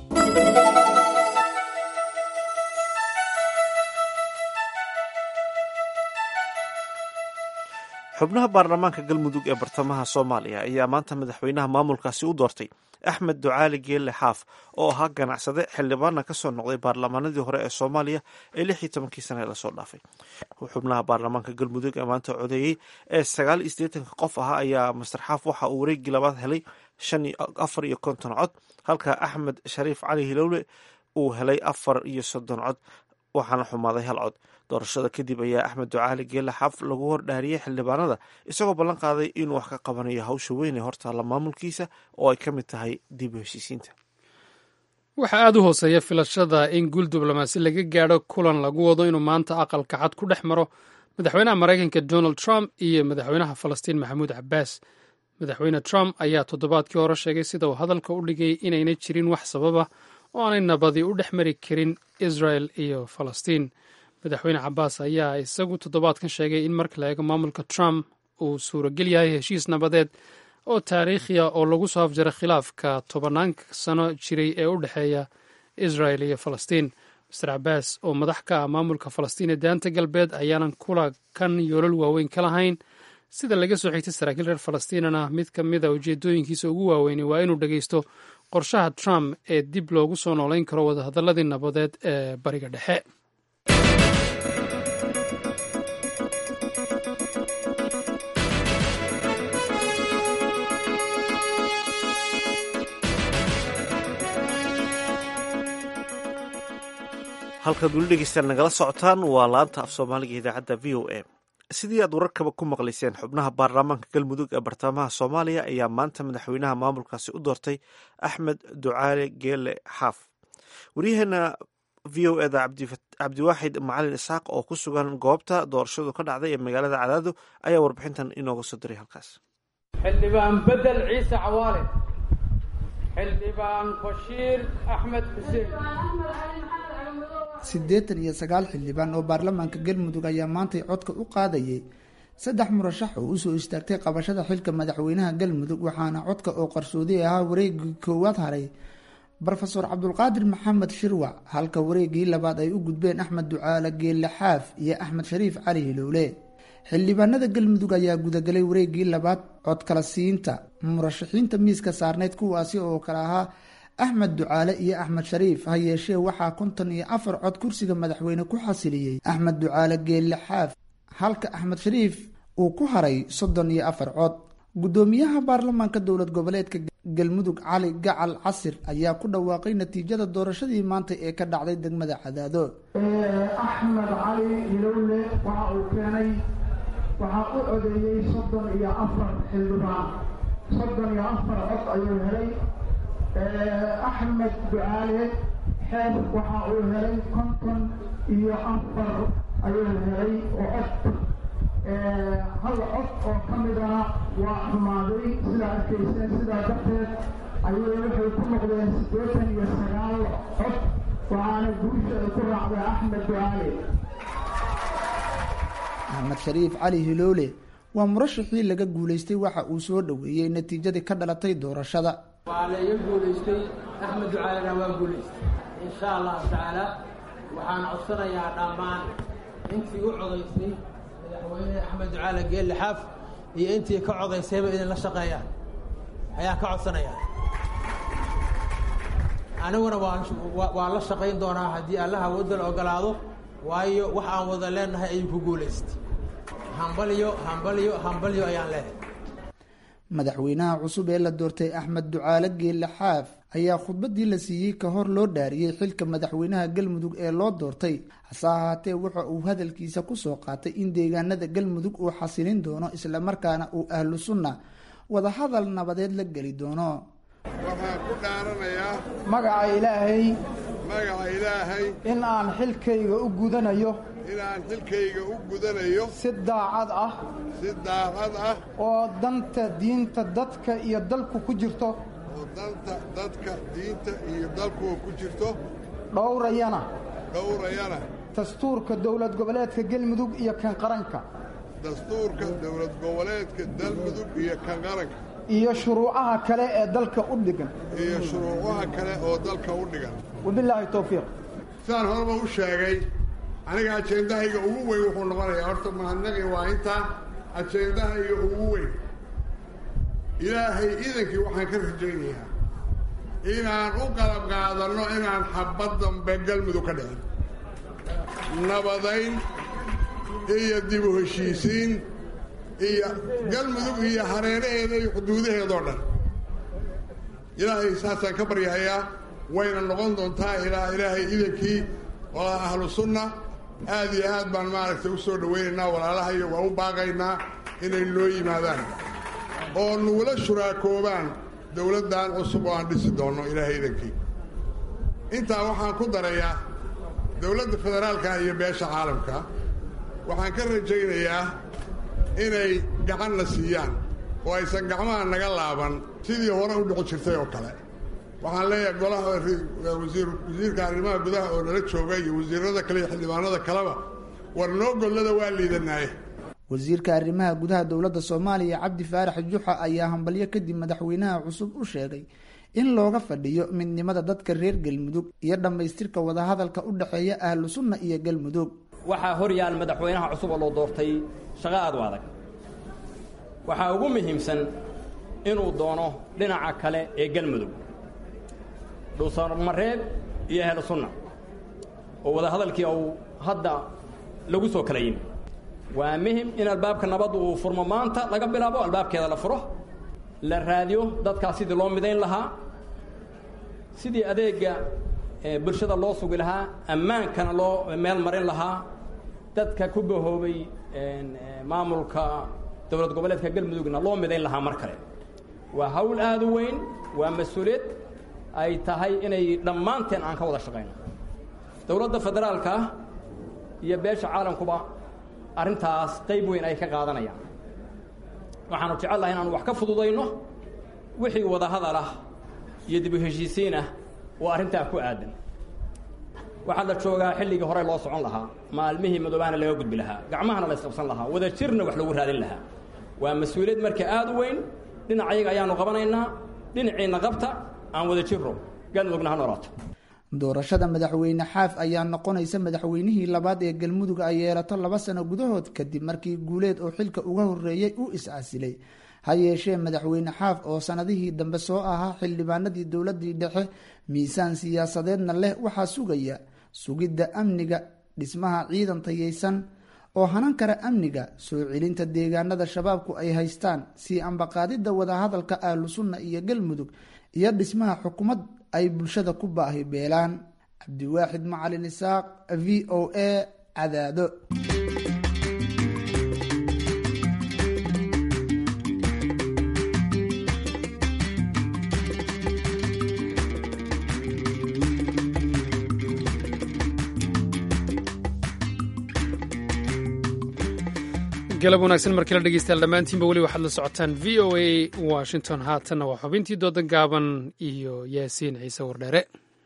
xubnaha baarlamaanka galmudug ee bartamaha soomaaliya ayaa maanta madaxweynaha maamulkaasi u doortay axmed ducaali geelle xaaf oo ahaa ganacsade xildhibaana ka soo noqday baarlamaanadii hore ee soomaaliya ee lix iyo tobankii sane lasoo dhaafay xubnaha baarlamaanka galmudug ee maanta codeeyey ee sagaal iyo siddeetanka qof ahaa ayaa master xaaf waxa uu wareegii labaad helay shan iyo afar iyo konton cod halka axmed shariif cali hilowle uu helay afar iyo soddon cod waxaana xumaaday hal cod doorashada kadib ayaa axmed ducaali geelle xaaf lagu hordhaariyey xildhibaanada isagoo ballan qaaday inuu wax ka qabanayo hawsha weyn ee hortaalla maamulkiisa oo ay ka mid tahay dib u heshiisiinta waxaa aada u hooseeya filashada in guul diblomaasi laga gaadho kulan lagu wado inuu maanta aqalka cad ku dhex maro madaxweynaha maraykanka donald trump iyo madaxweynaha falastiin maxamuud cabbaas madaxweyne trump ayaa toddobaadkii hore sheegay sida uu hadalka u dhigay inayna jirin wax sababa oo aanay nabadi u dhex mari karin israel iyo falastiin madaxweyne cabaas ayaa isagu toddobaadkan sheegay in marka la eego maamulka trump uu suuragel yahay heshiis nabadeed oo taariikhiya oo lagu soo afjaray khilaafka tobanaanka sano jiray ee u dhexeeya israel iyo falastiin master cabaas oo madax ka ah maamulka falastiin ee daanta galbeed ayaanan kula kan yoolal waaweyn ka lahayn sida laga soo xigtay saraakiil reer falastiinana mid ka mid a ujeedooyinkiisa ugu waaweynay waa inuu dhegeysto qorshaha trump ee dib loogu soo noolayn karo wadahadaladii nabadeed ee bariga dhexe halkaad weli dhegeystaan nagala socotaan waa laanta af soomaaliga idaacadda v o a sidii aad wararkaba ku maqlayseen xubnaha baarlamaanka galmudug ee bartamaha soomaaliya ayaa maanta madaxweynaha maamulkaasi u doortay axmed ducaale geele xaaf waryaheena v o eda cabdiwaaxid macalin isxaaq oo ku sugan goobta doorashadu ka dhacday ee magaalada cadaado ayaa warbixintan inooga soo diray halkaas xildhibaan bedel ciise cawaale xildhibaan bashiir axmed xuseen siddeetan iyo sagaal xildhibaan oo baarlamaanka galmudug ayaa maantay codka u qaadayay saddex murashax oo usoo istaagtay qabashada xilka madaxweynaha galmudug waxaana codka oo qarsoodi ahaa wareegii koowaad haray rofeor cabdulqaadir maxamed shirwac halka wareegii labaad ay u gudbeen axmed ducaale geelle xaaf iyo axmed shariif cali hilowle xildhibaanada galmudug ayaa gudagalay wareegii labaad cod kala siinta murashaxiinta miiska saarneyd kuwaasi oo kale ahaa axmed ducaale iyo axmed shariif ha yeeshee waxaa konton iyo afar cod kursiga madaxweyne ku xasiliyey axmed ducaale geelle xaaf halka axmed shariif uu ku haray soddon iyo afar cod guddoomiyaha baarlamaanka dowlad goboleedka galmudug cali gacal casir ayaa ku dhawaaqay natiijada doorashadii maanta ee ka dhacday degmada cadaado axmed cali hilowle waxa uu keenay waxaa u codeeyey soddon iyo afar xildhibaan soddon iyo afar cod ayuu helay axmed ducaale xeef waxa uu helay konton iyo afar ayuu helay oo cod hal cod oo ka midana waa xumaaday sidaa arkayseen sidaa darteed ayay waxay ku noqdeen siddeetan iyo sagaal cod waxaana guusha ay ku raacday axmed ducaale axmed shariif cali hiloole waa murashaxii laga guulaystay waxa uu soo dhoweeyey natiijadii ka dhalatay doorashada waa la iga guulaystay axmed ducaalena waa guulaystay insha allahu tacaala waxaan codsanayaa dhammaan intii u codaysay madaxweyne axmed ducaale geelle xaaf iyo intii ka codaysayba idinla shaqeeyaan ayaan ka codsanayaa aniguna waan la shaqayn doonaa haddii allaha wadda la ogolaado waayo wax aan wada leenahay ayuu ku guulaystay hambalyo hambalyo hambalyo ayaan leenahay madaxweynaha cusub ee la doortay axmed ducaale geelle xaaf ayaa khudbadii la siiyey ka hor loo dhaariyey xilka madaxweynaha galmudug ee loo doortay hase ahaatee waxa uu hadalkiisa kusoo qaatay in deegaanada galmudug uu xasilin doono islamarkaana uu ahlu sunna wadahadal nabadeed la geli doono waxaan ku dhaaranayaa magaca ilaahay magaca ilaahay in aan xilkayga u gudanayo inaan xilkayga u gudanayo si daacad ah si daacad ah oo danta diinta dadka iyo dalku ku jirto oo danta dadka diinta iyo dalkuwa ku jirto dhowrayana dhowrayana dastuurka dowlad goboleedka galmudug iyo kan qaranka dastuurka dowlad goboleedka galmudug iyo kan qaranka iyo shuruucaha kale ee dalka u dhigan iyo shuruucaha kale oo dalka u dhigan wabilaahi towfiiq sidaan horeba u sheegay aniga ajeendahayga ugu weyn wuxuu noqonayaa horta mahadnaqi waa intaa ajeendahayga ugu weyn ilaahay iidankii waxaan ka rajaynayaa inaan u qalab qaadanno inaan xabad dambe galmudug ka dhicin nabadayn iyo dib u heshiisiin iyo galmudug iyo hareeraheeda iyo xuduudaheedoo dhan ilaahay saasaan ka baryahayaa wayna noqon doontaa ilaa ilaahay idankii walaa ahlu sunna aad iyo aad baan maaragtay u soo dhowaynaynaa walaalahayo waa u baaqaynaa inay noo yimaadaan oo nugula shuraakoobaan dowladdan cusub oo aan dhisi doonno ilaahay idankii intaa waxaan ku darayaa dowladda federaalka iyo beesha caalamka waxaan ka rajaynayaa inay gacanna siiyaan oo aysan gacmaha naga laaban sidii hore u dhici jirtay oo kale waxaan leeyahay golaha wasiirka arrimaha gudaha oo nala jooga iyo wasiirada kale iyo xildhibaanada kaleba war noo gollada waa liidanaaye wasiirka arrimaha gudaha dowladda soomaaliya cabdi faarax juxa ayaa hambalyo kadib madaxweynaha cusub u sheegay in looga fadhiyo midnimada dadka reer galmudug iyo dhammaystirka wadahadalka u dhexeeya ahlu sunna iyo galmudug waxaa hor yaal madaxweynaha cusub oo loo doortay shaqo aad u adag waxaa ugu muhiimsan inuu doono dhinaca kale ee galmudug dhuusamareeb iyo ahlu sunna oo wadahadalkii uu hadda lagu soo kala yimi waa muhim in albaabka nabaddu uu furmo maanta laga bilaabo albaabkeeda la furo la raadiyo dadkaas sidii loo midayn lahaa sidii adeegga bulshada loo sugi lahaa ammaankana loo meel marin lahaa dadka ku bahoobay maamulka dowlad goboleedka galmudugna loo midayn lahaa mar kale waa hawl aada u weyn waa mas-uuliyad ay tahay inay dhammaanteen aan ka wada shaqayno dowladda federaalka iyo beesha caalamkuba arrintaas qayb weyn ay ka qaadanayaan waxaanu jecel lahay inaanu wax ka fududayno wixii wadahadal ah iyo dib u heshiisiin ah oo arrintaa ku aadan waxaa la joogaa xilligii hore loo socon lahaa maalmihii madoobaana laga gudbi lahaa gacmahana la isqabsan lahaa wada jirna wax lagu raadin lahaa waa mas-uuliyad marka aada u weyn dhinac ayaga ayaanu qabanaynaa dhinaciinna qabta aan wada jirro galmudugna ha noolaato doorashada madaxweyne xaaf ayaa noqonaysa madaxweynihii labaad ee galmudug ay yeelato laba sano gudahood kadib markii guuleed oo xilka uga horeeyey u is-casilay ha yeeshee madaxweyne xaaf oo sanadihii dambe soo ahaa xildhibaanadii dowladii dhexe miisaan siyaasadeedna leh waxaa sugaya sugidda amniga dhismaha ciidan tayeysan oo hanan kara amniga soo celinta deegaanada shabaabku ay haystaan sii ambaqaadidda wadahadalka ahlu sunna iyo galmudug iyo dhismaha xukuumad ay bulshada ku baahi beelaan cabdiwaaxid macalin isaaq v o a cadaado galab wanaagsan markii la dhegeystayaal dhammaantiinba weli waxaad la socotaan v o a washington haatanna waa xubintii dooda gaaban iyo yaasiin ciise wardheere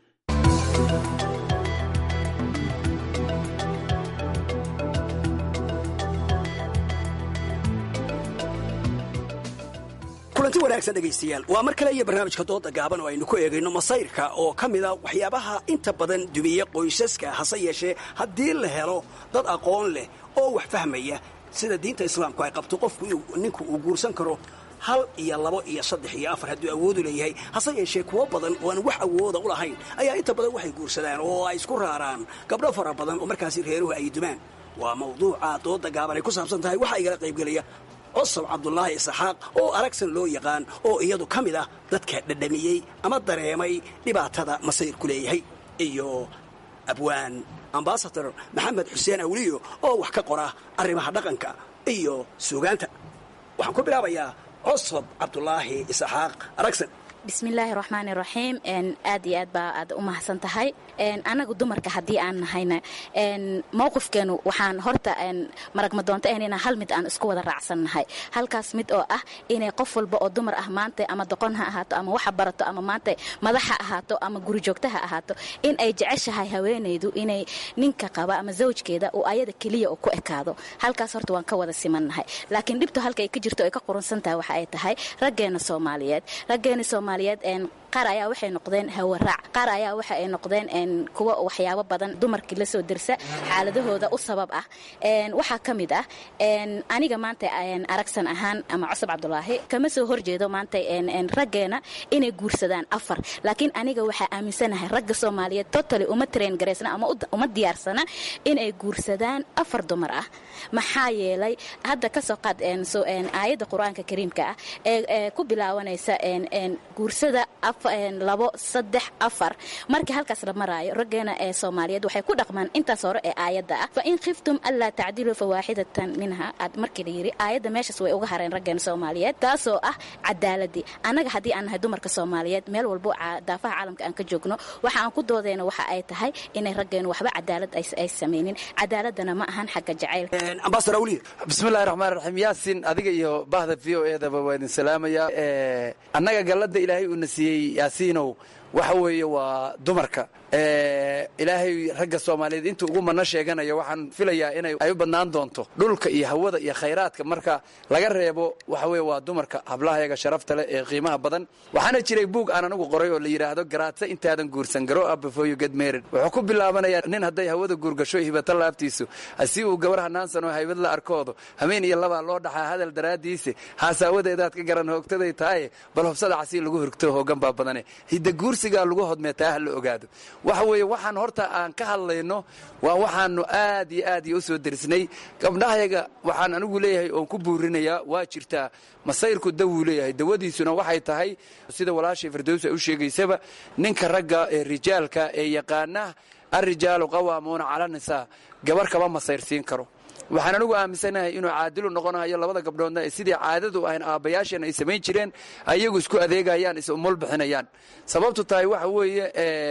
kulanti wanaagsan dhegaystayaal waa mar kale iyo barnaamijka dooda gaaban oo aynu ku eegayno masayrka oo ka mida waxyaabaha inta badan dumiye qoysaska hase yeeshee haddii la helo dad aqoon leh oo wax fahmaya sida diinta islaamku ay qabto qofku ninku uu guursan karo hal iyo labo iyo saddex iyo afar hadduu awoodu leeyahay hase yeeshee kuwo badan oo aan wax awooda u lahayn ayaa inta badan waxay guursadaan oo ay isku raaraan gabdho fara badan oo markaasi reeruhu ay dumaan waa mawduuca dooda gaaban ay ku saabsan tahay waxaa igala qaybgelaya cosab cabdulaahi isxaaq oo aragsan loo yaqaan oo iyadu ka mid ah dadka dhadhamiyey ama dareemay dhibaatada masayrku leeyahay iyo abwaan ambasador maxamed xuseen awliyo oo wax ka qora arrimaha dhaqanka iyo suugaanta waxaan ku bilaabayaa cosab cabdulaahi isxaaq aragsan bismillaahi raxmaani raxiim aad iyo aad baa aad u mahadsan tahay anagu dumarka haddii aan nahayna mowqifkeenu waxaan horta maragmadoonta ahan inaan hal mid aan isku wada raacsannahay halkaas mid oo ah inay qof walba oo dumar ah maanta ama doqon ha ahaato ama waxa barato ama maanta madax ha ahaato ama gurijoogta ha ahaato in ay jeceshahay haweenaydu inay ninka qaba ama zawjkeeda uu ayada keliya ku ekaado halkaas horta waan ka wada simannahay laakiin dhibtu halka ay ka jirto ay ka qurunsan tahay waxa ay tahay raggeena soomaaliyeed raggeena soomaaliyeed qaar ayaa waxay noqdeen hawaraac qaar ayaa waxa ay noqdeen kuwa waxyaabo badan dumarkii lasoo dirsa xaaladahooda u sabab ah waxaa ka mid ah aniga maanta aragsan ahaan ama cusub cabdulaahi kama soo horjeedo maanta raggeena inay guursadaan afar laakiin aniga waxaa aaminsanahay ragga soomaaliyeed totally uma train garaysna ama uma diyaarsana inay guursadaan afar dumar ah maxaa yeelay hadda kasoo qaad aayadda qur-aanka kariimka ah ee ku bilaabanaysa guursada labo saddex afar markii halkaas la maraayo raggeena ee soomaaliyeed waxay ku dhaqmaan intaas hore ee aayadda ah fa in khiftum anlaa tacdiluu fawaaxidatan minha aad markii la yidhi aayadda meeshaas way uga hareen raggeena soomaaliyeed taasoo ah cadaaladii annaga haddii aan nahay dumarka soomaaliyeed meel walbo daafaha caalamka aan ka joogno waxa aan ku doodeyna waxa ay tahay inay raggeenu waxba cadaalad ay samaynin cadaaladana ma ahan xagga jacaylka bismillahi raxmaan raxiim yaasin adiga iyo bahda v o edaba waa idin salaamaya annaga gallada ilaahay uuna siiyey yaasiinow waxa weeye waa dumarka ilaahay ragga soomaaliyeed intuu ugu manno sheeganayo waxaan filayaa inay ay u badnaan doonto dhulka iyo hawada iyo khayraadka marka laga reebo waxa weye waa dumarka hablahayaga sharafta leh ee qiimaha badan waxaana jiray buug aan anigu qoray oo la yidhaahdo garaadsa intaadan guursan garo up before you get married wuxuu ku bilaabanayaa nin hadday hawada guurgasho hibata laabtiisu si uu gabar hanaansan oo haybad la arkoodo hameen iyo labaa loo dhaxaa hadal daraaddiise haasaawadeedaad ka garan hoogtaday tahaye bal hobsada casii lagu horgto hoogan baa badane hidda guursigaa lagu hodmee taa ha la ogaado waxa weeye waxaan horta aan ka hadlayno waa waxaanu aad iyo aad iyo u soo derisnay gabdhahayaga waxaan anigu leeyahay oon ku buurinayaa waa jirtaa masayrku dawuu leeyahay dawadiisuna waxay tahay sida walaashay fardows ay u sheegaysaba ninka ragga ee rijaalka ee yaqaana alrijaalu qawaamuuna cala nisaa gabar kama masayrsiin karo waxaan anigu aaminsanahay inuu caadilu noqonayo labada gabdhoodna ee sidii caadadu ahayn aabbayaasheen ay samayn jireen ayagu isku adeegayaan is umul bixinayaan sababtu tahay waxa weeye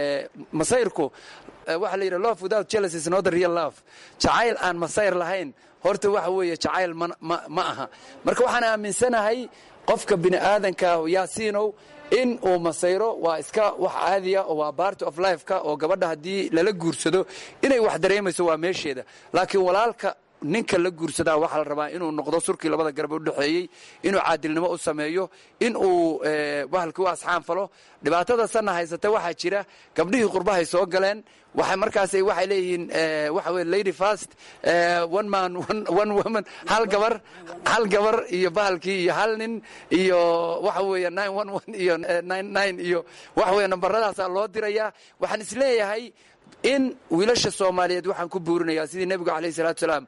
masayrku waxa la yidhi love without jealous is not a real love jacayl aan masayr lahayn horta waxa weeye jacayl ma aha marka waxaan aaminsanahay qofka bini aadanka yaasiinow in uu masayro waa iska wax caadiya oo waa bart of lifeka oo gabadha haddii lala guursado inay wax dareemayso waa meesheeda laakiin walaalka ninka la guursadaa waxaa la rabaa inuu noqdo surkii labada garab u dhexeeyey inuu caadilnimo u sameeyo in uu bahalkii u asxaan falo dhibaatada sanna haysata waxaa jira gabdhihii qurbahay soo galeen waxay markaas waxay leeyihiin waxa weye lady fast one man one woman hal gabar hal gabar iyo bahalkii iyo hal nin iyo waxa weeye nine one one iyo nine nine iyo waxa weye nambaradaasaa loo dirayaa waxaan isleeyahay in wiilasha soomaaliyeed waxaan ku buurinayaa sidii nebigu alayh salaatu salaam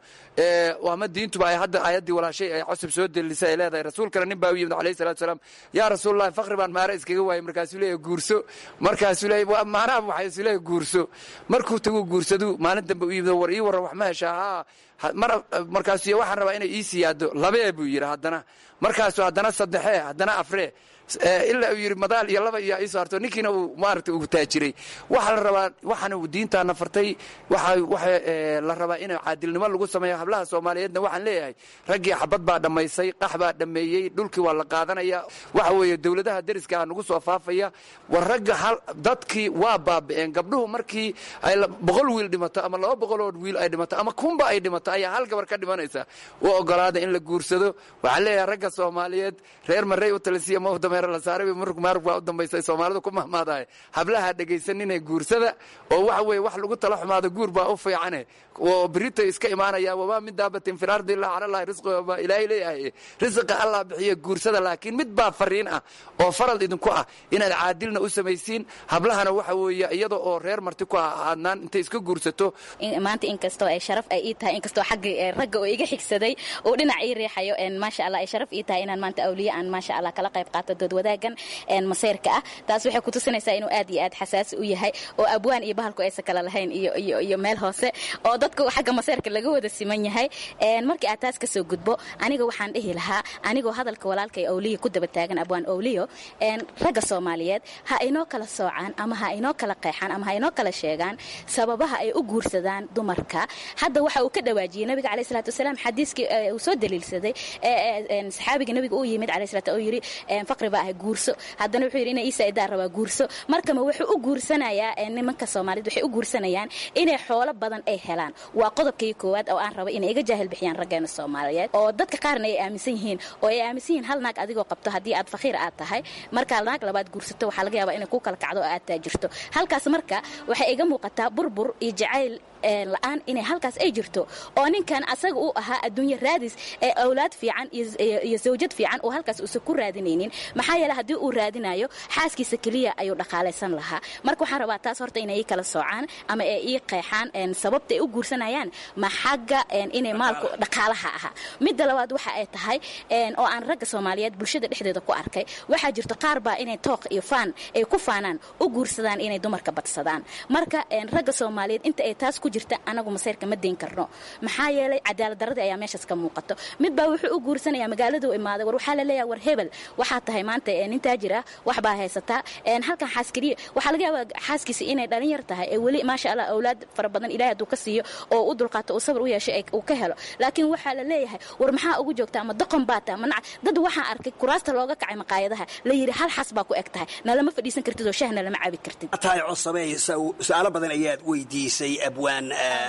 ama diintuba ay hadda aayaddii walaashay ay cosub soo delisay ay leedahay rasuulkana nin baa u yimid alayh salatu salaam yaa rasuulalahi fakri baan maare iskaga waayay markaasuu leeyahy guurso markaasuu leeyahy macnaha waxay isu leeyahy guurso markuu tagu guursadu maalin dambe u yimid war ii warran wax ma heshaa haa mar markaasuu waxaan rabaa inay ii siyaado labee buu yidhi haddana markaasuu haddana saddexee haddana afree ilaa uu yidhi madaal iyo laba iyo iisoo harto ninkiina uu maaragtay uu taajiray waxaa la rabaa waxaana diintaana fartay waxa waxa la rabaa in caadilnimo lagu sameeyo hablaha soomaaliyeedna waxaan leeyahay raggii xabad baa dhammaysay qax baa dhammeeyey dhulkii waa la qaadanaya waxa weeye dowladaha deriska ah nagu soo faafaya war ragga hal dadkii waa baaba'een gabdhuhu markii ay boqol wiil dhimato ama laba boqoloo wiil ay dhimato ama kunba ay dhimato ayaa hal gabar ka dhimanaysa u ogolaada in la guursado waxaan leeyahay ragga soomaaliyeed reer marey u talisiya mawdame maarug baa u dambaysa soomaalidu ku mahmaadahay hablaha dhegaysaninee guursada oo waxa weye wax lagu tala xumaado guur baa u fiicane oo berito iska imaanaya wamaa min daabatin fi lardi illaa cala allahi risqiha baa ilaahay leeyahay risqa allah bixiya guursada laakiin mid baa fariin ah oo farad idinku ah inaad caadilna u samaysiin hablahana waxa weeye iyada oo reer marti ku ah aadnaan intay iska guursato maanta inkastoo ay sharaf ay ii tahay inkastoo xagga ragga oo iga xigsaday uu dhinac ii riixayo maasha allah ay sharaf ii tahay inaan maanta awliye aan maasha allah kala qayb qaato dood wadaagan masayrka ah taas waxay kutusinaysaa inuu aad iyo aad xasaasi u yahay oo abwaan iyo bahalku aysan kala lahayn iyo iyo iyo meel hoose oo dadku xagga masayrka laga wada siman yahay markii aad taas kasoo gudbo aniga waxaan dhihi lahaa anigoo hadalka walaalkay owliya ku daba taagan abwaan owliyo ragga soomaaliyeed ha inoo kala soocaan ama ha inoo kala qeexaan ama ha inoo kala sheegaan sababaha ay u guursadaan dumarka hadda waxa uu ka dhawaajiyey nabiga caleyh salaatu wasalaam xadiiskii uu soo daliilsaday saxaabiga nabiga uu yimid caleyh salaatu uu yidhi faqri baa ahay guurso haddana wuxuu yidhi ina iisa idaa rabaa guurso markama wuxuu u guursanayaa nimanka soomaaliyed waxay u guursanayaan inay xoolo badan ay helaan waa qodobkii koowaad oo aan rabo inay iga jaahil bixiyaan raggeena soomaaliyeed oo dadka qaarna ay aaminsan yihiin oo ay aaminsan yihiin hal naag adigoo qabto haddii aad fakhiir aad tahay markaa naag labaad guursato waxaa laga yaabaa inay ku kala kacdo oo aad taajirto halkaas marka waxay iga muuqataa burbur iyo jacayl la-aan inay halkaas ay jirto oo ninkan asaga uu ahaa adduunye raadis ee awlaad fiican iyo zawjad fiican oo halkaas uusan ku raadinaynin maxaa yeele haddii uu raadinayo xaaskiisa keliya ayuu dhaqaalaysan lahaa marka waxaan rabaa taas horta inay ii kala soocaan ama ay ii qeexaan sababta ay u guursanayaan ma xagga inay maalku dhaqaalaha ahaa midda labaad waxa ay tahay oo aan ragga soomaaliyeed bulshada dhexdeeda ku arkay waxaa jirto qaar baa inay tooq iyo faan ay ku faanaan u guursadaan inay dumarka badsadaan marka ragga soomaaliyeed inta ay taas ku jirta anagu masayrka ma dayn karno maxaa yeelay cadaalad daradii ayaa meeshaas ka muuqato mid baa wuxuu u guursanaya magaaladuu imaaday war waxaa la leeyahay war hebel waxaa tahay maanta nin taajir ah wax baa haysataa halkan xaaskeliya waxaa laga yaabaa xaaskiisa inay dhalin yar tahay ee weli maasha allah awlaad fara badan ilahay hadduu ka siiyo oo u dulqaato uu sabr u yeeshay uu ka helo laakiin waxaa la leeyahay war maxaa ugu joogta ama doqon baa tahay manac dad waxaan arkay kuraasta looga kacay maqaayadaha la yidhi hal xas baa ku eg tahay nalama fadhiisan kartid oo shahna lama cabi kartid tahay cosabey su-aalo badan ayaad weydiisay abwaan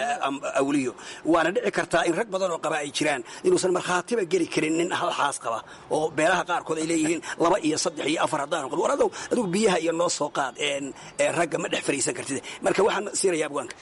awliyo waana dhici kartaa in rag badan oo qaba ay jiraan inuusan markhaatiba geli karin nin hal xaas qaba oo beelaha qaarkood ay leeyihiin laba iyo saddex iyo afar haddaan qabo war adow adugu biyaha iyo noo soo qaad ragga ma dhex fariisan kartid marka waxaan siinaya abwaanka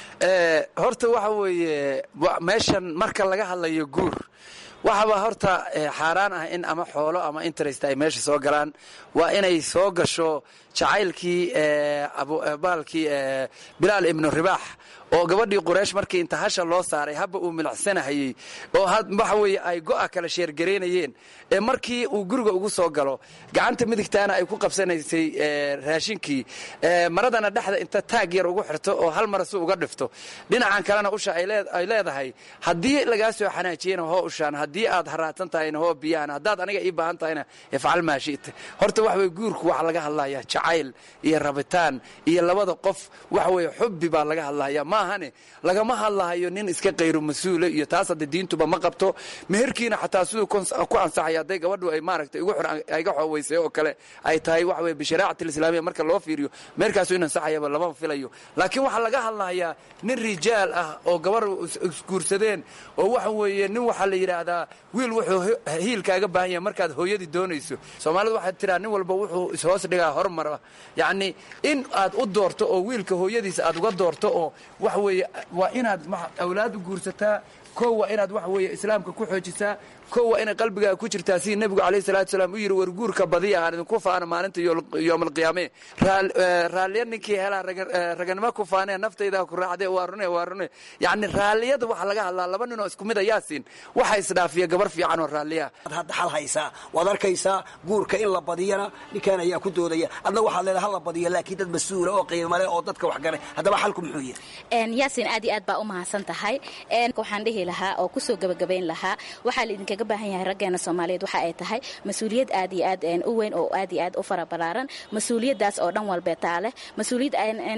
horta waxa weeye meeshan marka laga hadlayo guur waxaba horta xaaraan ah in ama xoolo ama interest ay meesha soo galaan waa inay soo gasho jacaylkii bahalkii bilaal ibnu ribaax oo gabadhii quraysh markii inta hasha loo saaray habba uu milacsanahayey oo waxa weeye ay go'a kala sheergaraynayeen ee markii uu guriga ugu soo galo gacanta midigtaana ay ku qabsanaysay raashinkii maradana dhexda inta taag yar ugu xirto oo hal mara si uga dhifto dhinacan kalena usha ay leedahay haddii lagaa soo xanaajiyena hoo ushaan haddii aad haraatan tahayna hoo biyahan haddaad aniga ii baahan tahayna ifcal maa shi'ta horta waxa weye guurku waxaa laga hadlayaa jacayl iyo rabitaan iyo labada qof waxa weye xubbi baa laga hadlaya maahane lagama hadlahayo nin iska qayru mas-uula iyo taas hadda diintuba ma qabto meherkiina xataa siduu ku ansaxaya hadday gabadhu ay maaragtay iga xooweysay oo kale ay tahay waxa weye bishariicati alislaamiya marka loo fiiriyo meherkaasu in ansaxayaba lama filayo laakiin waxaa laga hadlayaa nin rijaal ah oo gabar isguursadeen oo waxa weeye nin waxaa la yidhaahdaa wiil wuxuu hiilkaaga baahan yahay markaad hooyadii doonayso soomaalidu waxay tiraa nin walba wuxuu ishoos dhigaa hormara yacni in aad u doorto oo wiilka hooyadiisa aad uga doorto oo waxa weeye waa inaad awlaadu guursataa koo waa inaad waxa weeye islaamka ku xoojisaa ko waa inay qalbigaaga ku jirtaa sidii nebigu calayhi salatu salaam u yidhi war guurka badiya aan idinku faana maalinta yoom alqiyaame raalliya ninkii helaa raganimo ku faanee naftaydaa ku raacdee waa rune waa rune yacni raalliyada waxaa laga hadlaa laba ninoo isku mid ayaa siin waxa isdhaafiya gabar fiican oo raalliya hadda xal haysaa waad arkaysaa guurka in la badiyana ninkaan ayaa ku doodaya adna waxaad leedahay ha la badiyo laakiin dad mas-uula oo qiimale oo dadka wax galay haddaba xalku muxuu yahay yaasin aad iyo aad baa u mahadsan tahay waxaan dhihi lahaa oo kusoo gabagabayn lahaa waxaa laidinka ga baahan yahay raggeena soomaaliyeed waxa ay tahay mas-uuliyad aad iyo aad u weyn oo aad iyo aad u fara balaaran mas-uuliyaddaas oo dhan walbeetaa leh mas-uuliyad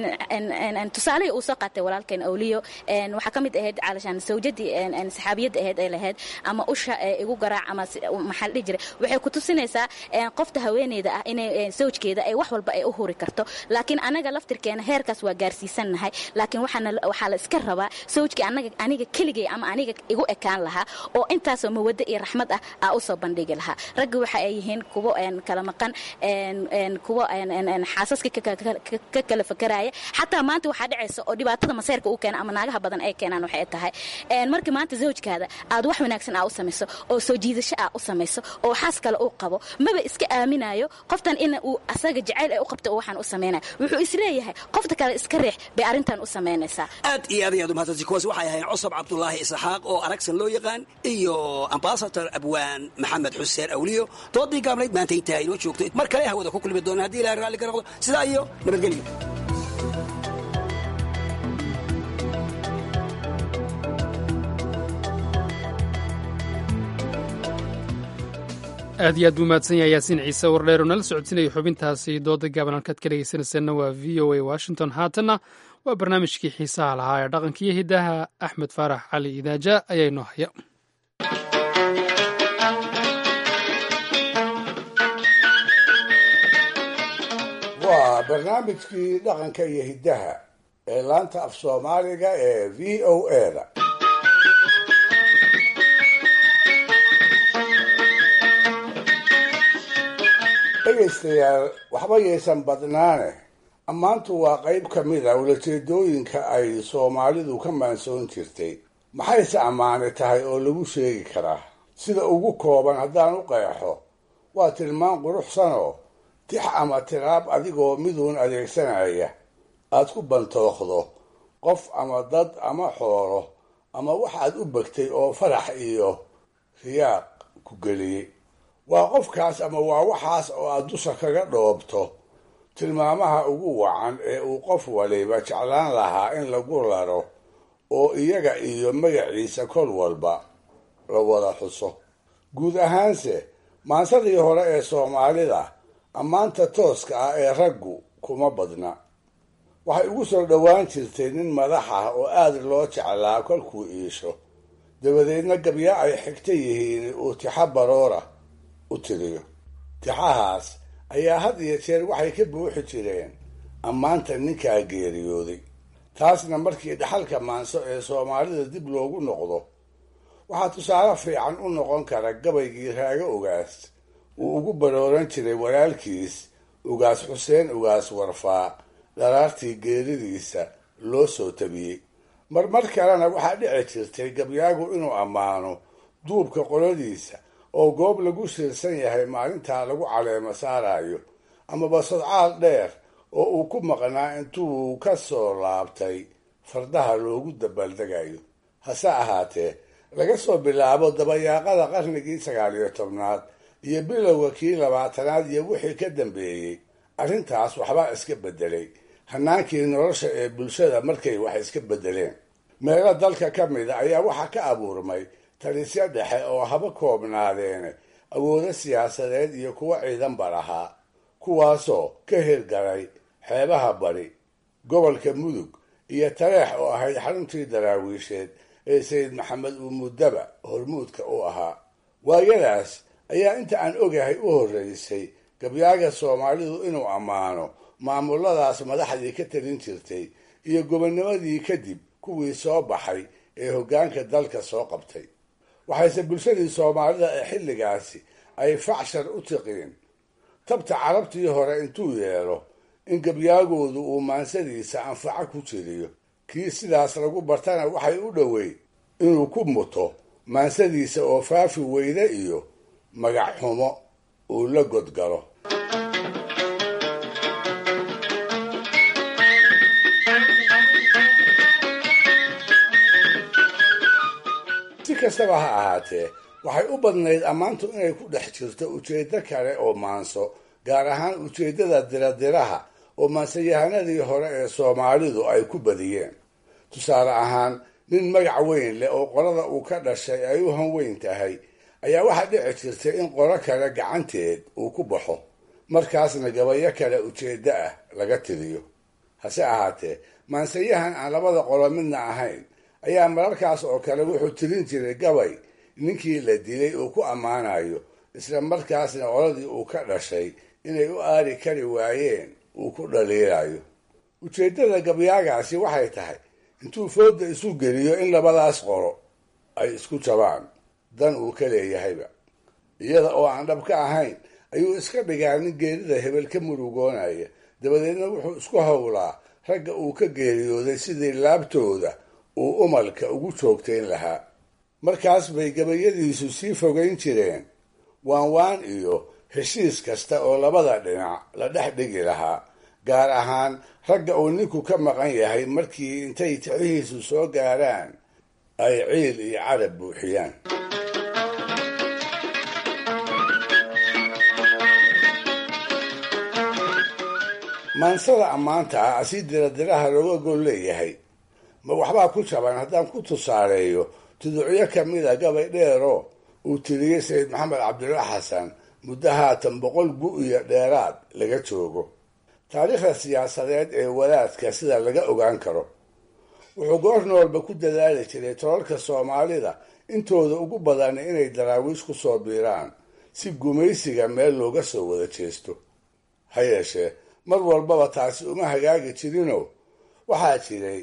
tusaalihii uu soo qaatay walaalkeen awliyo waxaa ka mid ahayd caalashaan sawjadii saxaabiyadda ahayd ay lahayd ama usha igu garaac ama maxaa la dhihi jiray waxay ku tusinaysaa qofta haweeneyda ah inay sawjkeeda ay wax walba ay u huri karto laakiin anaga laftirkeena heerkaas waa gaarsiisannahay laakiin waxaa la iska rabaa sawjkii aniga keligay ama aniga igu ekaan lahaa oo intaasoo mawado iyo raxmad ah aa usoo bandhigi lahaa ragga waxa ay yihiin kuwo kala maqan kuwo xaasaska ka kala fakaraya xataa maanta waxaa dhacaysa oo dhibaatada maseerka uu keena ama naagaha badan ay keenaan waxay tahay markii maanta zawjkaada aad wax wanaagsan aa u samayso oo soo jiidasho aa u samayso oo xaas kale uu qabo maba iska aaminayo qoftan in uu asaga jacayl ay u qabto oo waxaan u samaynaya wuxuu isleeyahay qofta kale iska riix bay arrintan u samaynaysaa aad iyo aad ayaad umahadsanti kuwaas waxay ahayn cusab cabdulaahi isxaaq oo aragsan loo yaqaan iyo ambasator abwaan maxamed xuseen awliyo doodii gaabnayd maanta intaa inoo joogto mar kale hawada ku kulmi doona haddii ilahay raalli ka noqdo sidaa iyo nabadgelyo aad iyo aad buu mahadsan yahay yaasiin ciise wardheer oo nala socodsinaya xubintaasi dooda gaaban halkaad ka dhegaysanaysaena waa v o a washington haatanna waa barnaamijkii xiisaha lahaa ee dhaqanka iyo hiddaha axmed faarax cali idaaja ayaa inoo haya waa barnaamijkii dhaqanka iyo hiddaha ee laanta af soomaaliga ee v o eda dhegaystayaal waxba yaysan badnaane ammaantu waa qayb ka mid a ulajeedooyinka ay soomaalidu ka maansoon jirtay maxayse ammaane tahay oo lagu sheegi karaa sida ugu kooban haddaan u qeexo waa tilmaan quruxsanoo tix ama tiraab adigoo miduun adeegsanaya aad ku bantooqdo qof ama dad ama xoolo ama waxaad u begtay oo farax iyo riyaaq ku geliyey waa qofkaas ama waa waxaas oo aad dusha kaga dhoobto tilmaamaha ugu wacan ee uu qof waliba jeclaan lahaa in lagu laro oo iyaga iyo magaciisa kol walba la wada xuso guud ahaanse maansadii hore ee soomaalida ammaanta tooska ah ee raggu kuma badna waxay ugu soo dhowaan jirtay nin madax ah oo aada loo jeclaa kolkuu iisho dabadeedna gabya ay xigta yihiin uu tixa baroora u tiriyo tixahaas ayaa had iyo jeer waxay ka buuxi jireen ammaanta ninkaa geeriyooday taasna markii dhaxalka maanso ee soomaalida dib loogu noqdo waxaa tusaale fiican u noqon kara gabaygii raago ogaas uu ugu barooran jiray walaalkiis ugaas xuseen ugaas warfaa dharaartii geeridiisa loo soo tabiyey marmar kalena waxaa dhici jirtay gabyaagu inuu ammaano duubka qoladiisa oo goob lagu shirsan yahay maalintaa lagu caleemo saarayo amaba sodcaal dheer oo uu ku maqnaa intuu ka soo laabtay fardaha loogu dabaaldegayo hase ahaatee laga soo bilaabo dabayaaqada qarnigii sagaal iyo tobnaad iyo bilowga kii labaatanaad iyo wixii ka dambeeyey arrintaas waxbaa iska beddelay hanaankii nolosha ee bulshada markay wax iska beddeleen meelo dalka ka mida ayaa waxaa ka abuurmay talisyo dhexe oo haba koobnaadeene awoodo siyaasadeed iyo kuwo ciidanba lahaa kuwaasoo ka hirgalay xeebaha bari gobolka mudug iyo tareex oo ahayd xaruntii daraawiisheed ee sayid maxamed uu muddaba hormuudka u ahaa waayadaas ayaa inta aan ogahay u horreysay gabyaaga soomaalidu inuu ammaano maamuladaas madaxdii ka talin jirtay iyo gobonnimadii kadib kuwii soo baxay ee hoggaanka dalka soo qabtay waxayse bulshadii soomaalida ee xilligaasi ay facshar u tiqiin tabta carabtii hore intuu yeelo in gabyaagoodu uu maansadiisa anfaco ku jiriyo kii sidaas lagu bartana waxay u dhoweyd inuu ku muto maansadiisa oo faafi weyne iyo magac xumo uu la godgalo si kastaba ha ahaatee waxay u badnayd ammaantu inay ku dhex jirto ujeeddo kale oo maanso gaar ahaan ujeeddada diradiraha oo maansayahanadii hore ee soomaalidu ay ku badiyeen tusaale ahaan nin magac weyn leh oo qolada uu ka dhashay ay u hanweyn tahay ayaa waxaa dhici jirtay in qolo kale gacanteed uu ku baxo markaasna gabayo kale ujeeddo ah laga tiriyo hase ahaatee maansayahan aan labada qolo midna ahayn ayaa mararkaas oo kale wuxuu tirin jiray gabay ninkii la dilay uu ku ammaanayo isla markaasna qoladii uu ka dhashay inay u aari kari waayeen uu ku dhaliilayo ujeeddada gabyaagaasi waxay tahay intuu fooda isu geliyo in labadaas qolo ay isku jabaan dan uu ka leeyahayba iyada oo aan dhab ka ahayn ayuu iska dhigaa nin geerida hebel ka murugoonaya dabadeedna wuxuu isku howlaa ragga uu ka geeriyooday sidii laabtooda uu umalka ugu joogtayn lahaa markaas bay gabayadiisu sii fogayn jireen waan waan iyo heshiis kasta oo labada dhinac la dhex dhigi lahaa gaar ahaan ragga uu ninku ka maqan yahay markii intay tixihiisu soo gaaraan ay ciil iyo carab buuxiyaan maansada ammaanta ah si diradiraha looga gol leeyahay ma waxbaa ku jaban haddaan ku tusaaleeyo tuducyo kamida gabay dheeroo uu tiriyey sayid maxamed cabdulla xasan muddo haatan boqol gu iyo dheeraad laga joogo taariikhda siyaasadeed ee wadaadka sida laga ogaan karo wuxuu goor noolba ku dadaali jiray tolalka soomaalida intooda ugu badan inay daraawiish ku soo biiraan si gumaysiga meel looga soo wada jeesto ha yeeshee mar walbaba taasi uma hagaagi jirinoo waxaa jiray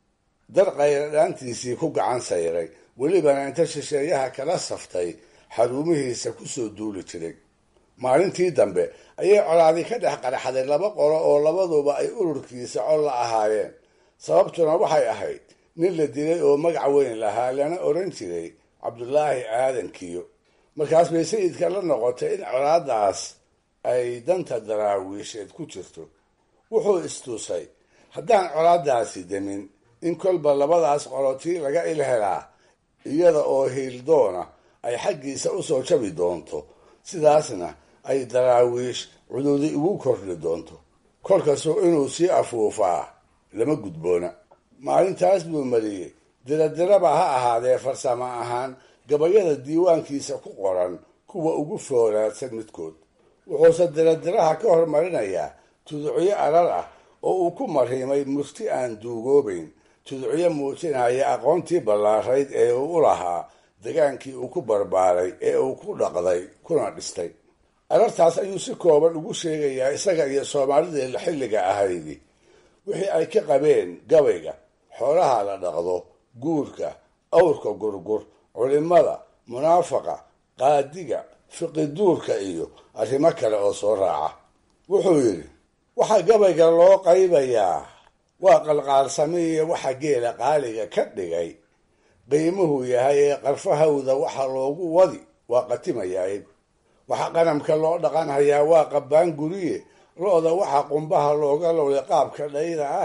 dar qayradhaantiisii ku gacan sayray welibana inta shisheeyaha kala saftay xaruumihiisa kusoo duuli jiray maalintii dambe ayay colaadi ka dhex qarxaday laba qolo oo labaduba ay ururkiisa cod la ahaayeen sababtuna waxay ahayd nin la dilay oo magac weyn lahaa lana oran jiray cabdulaahi aadan kiyo markaas bay sayidka la noqotay in colaadaas ay danta daraawiisheed ku jirto wuxuu istusay haddaan colaadaasi demin in kolba labadaas qolotii laga ilhelaa iyada oo hiildoona ay xaggiisa usoo jabi doonto sidaasna ay daraawiish cududi ugu kordhi doonto kolkasuu inuu sii afuufaa lama gudboona maalintaas buu mariyey diradiraba ha ahaadee farsamo ahaan gabayada diiwaankiisa ku qoran kuwa ugu foolaadsan midkood wuxuuse diradiraha ka hormarinayaa tuducyo arar ah oo uu ku marhimay murti aan duugoobayn tuducyo muujinaya aqoontii ballaarayd ee uu u lahaa degaankii uu ku barbaaray ee uu ku dhaqday kuna dhistay arartaas ayuu si kooban ugu sheegayaa isaga iyo soomaalidii xilliga ahaydi wixii ay ka qabeen gabayga xoolaha la dhaqdo guurka awrka gurgur culimada munaafaqa qaadiga fiqiduurka iyo arrimo kale oo soo raaca wuxuu yidhi waxaa gabayga loo qaybayaa waa qalqaalsamiiyo waxa geela qaaliga ka dhigay qiimuhu yahay ee qarfahawda waxa loogu wadi waa qatimayaa waxa qanamka loo dhaqanhayaa waa qabbaan guriye lo-da waxa qumbaha looga lowlay qaabka dhayda ahe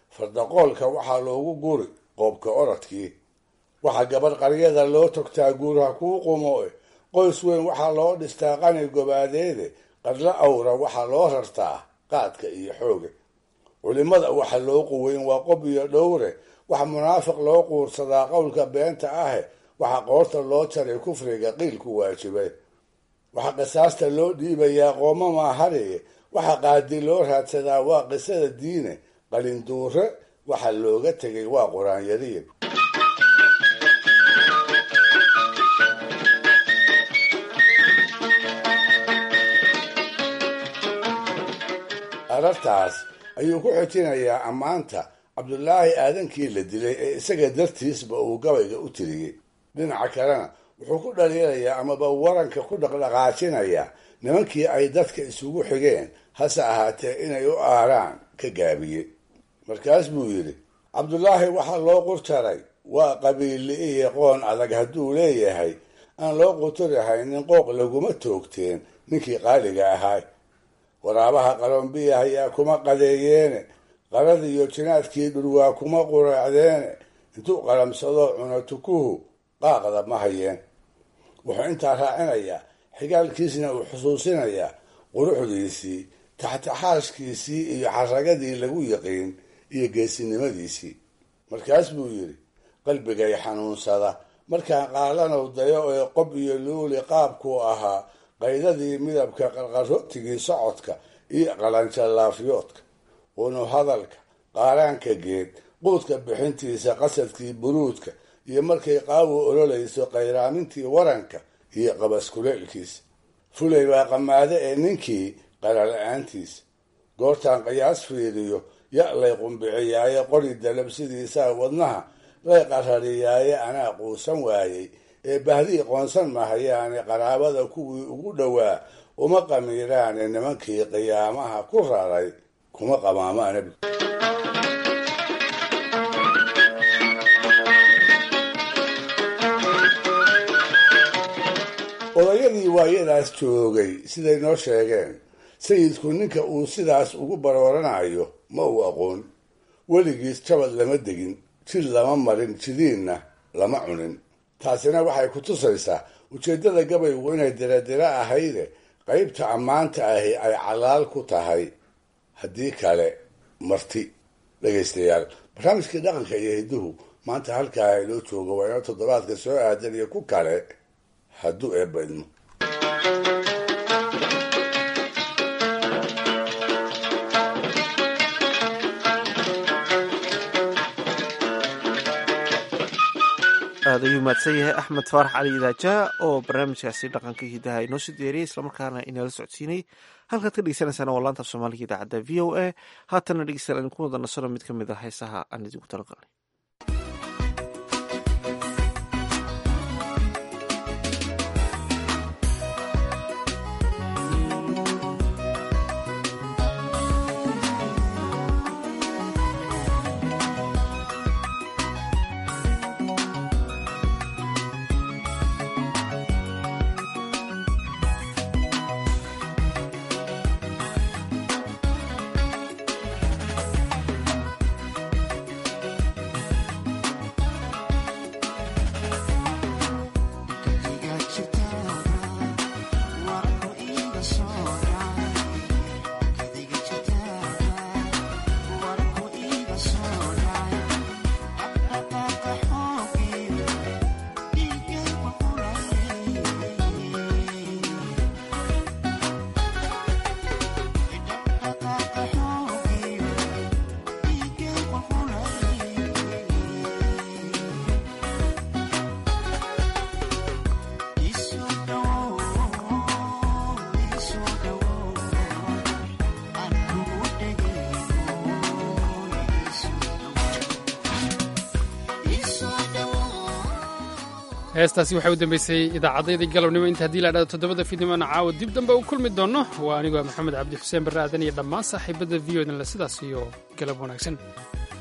fardaqoolka waxaa loogu guri qoobka orodkii waxaa gabadh qaryada loo togtaa guurha kuu qumoe qoys weyn waxaa loo dhistaa qani gobaadeede qadlo awra waxaa loo rartaa qaadka iyo xooga culimada waxa loo quweyn waa qob iyo dhowre waxa munaafiq loo quursadaa qowlka beenta ahe waxa qoorta loo jaray kufriga qiilku waajibay waxaa qisaasta loo dhiibayaa qooma maahariye waxa qaadi loo raadsadaa waa qisada diine qalinduure waxa looga tegay waa qur-aanyariin arartaas ayuu ku xojinayaa ammaanta cabdulaahi aadankii la dilay ee isaga dartiisba uu gabayga u tiriyey dhinaca kalena wuxuu ku dhaliilayaa amaba waranka ku dhaqdhaqaajinayaa nimankii ay dadka isugu xigeen hase ahaatee inay u aaraan ka gaabiyey markaas buu yidhi cabdulaahi waxaa loo qurtaray waa qabiille iyo qoon adag hadduu leeyahay aan loo quturahayn qooq laguma toogteen ninkii qaaliga ahaa waraabaha qalombiya ayaa kuma qadeeyeene qarada iyo jinaadkii dhurwaa kuma quraacdeene intuu qalamsado cuno tukuhu qaaqda ma hayeen wuxuu intaa raacinayaa xigaalkiisna uu xusuusinayaa quruxdiisii taxtaxaashkiisii iyo xaragadii lagu yaqiin iyo geesinimadiisii markaas buu yidhi qalbigay xanuunsada markaan qaalanow dayo ee qob iyo luuli qaabkuu ahaa qaydadii midabka qarqarootigii socodka iyo qalanjalaafyoodka unu hadalka qaaraanka geed quudka bixintiisa qasadkii buruudka iyo markay qaawo ololayso qayraamintii waranka iyo qabaskuleelkiisa fulay baa qamaade ee ninkii qarala-aantiisa goortaan qiyaas fiiriyo ya lay qumbiciyaaye qori dalabsidiisaa wadnaha lay qarariyaaye anaa quusan waayey ee bahdii qoonsan mahayaane qaraabada kuwii ugu dhowaa uma qamiiraane nimankii qiyaamaha ku raray kuma qamaama nebi odayadii waayadaas joogay siday noo sheegeen sayidku ninka uu sidaas ugu barooranayo ma uu aqoon weligiis jabad lama degin jid lama marin jidiinna lama cunin taasina waxay ku tusaysaa ujeeddada gabaygu inay diradira ahayde qaybta ammaanta ahi ay calaal ku tahay haddii kale marti dhegaystayaal barnaamijkii dhaqanka iyo hidduhu maanta halkaa inoo jooga waa inoo toddobaadka soo aadan iyo ku kale hadduu eebba idmo aad ayuu mahadsan yahay axmed faarax cali idaaja oo barnaamijkaasi dhaqanka hidaha inoo soo diyaariyey islamarkaana inala socodsiinay halkaad ka dhegeysanaysaana waa laanta af soomaaliga idaacadda v o a haatana dhegeystayaal idinku wada nasano mid ka mid a heesaha aan idinku talagalnay heestaasi waxay u dambeysay idaacaddayda galabnimo inta haddii la dhahdo toddobada fiidnimona caawa dib dambe u kulmi doonno waa anigoo maxamed cabdi xuseen barre aadan iyo dhammaan saaxiibadda v o dan le sidaas iyo galab wanaagsan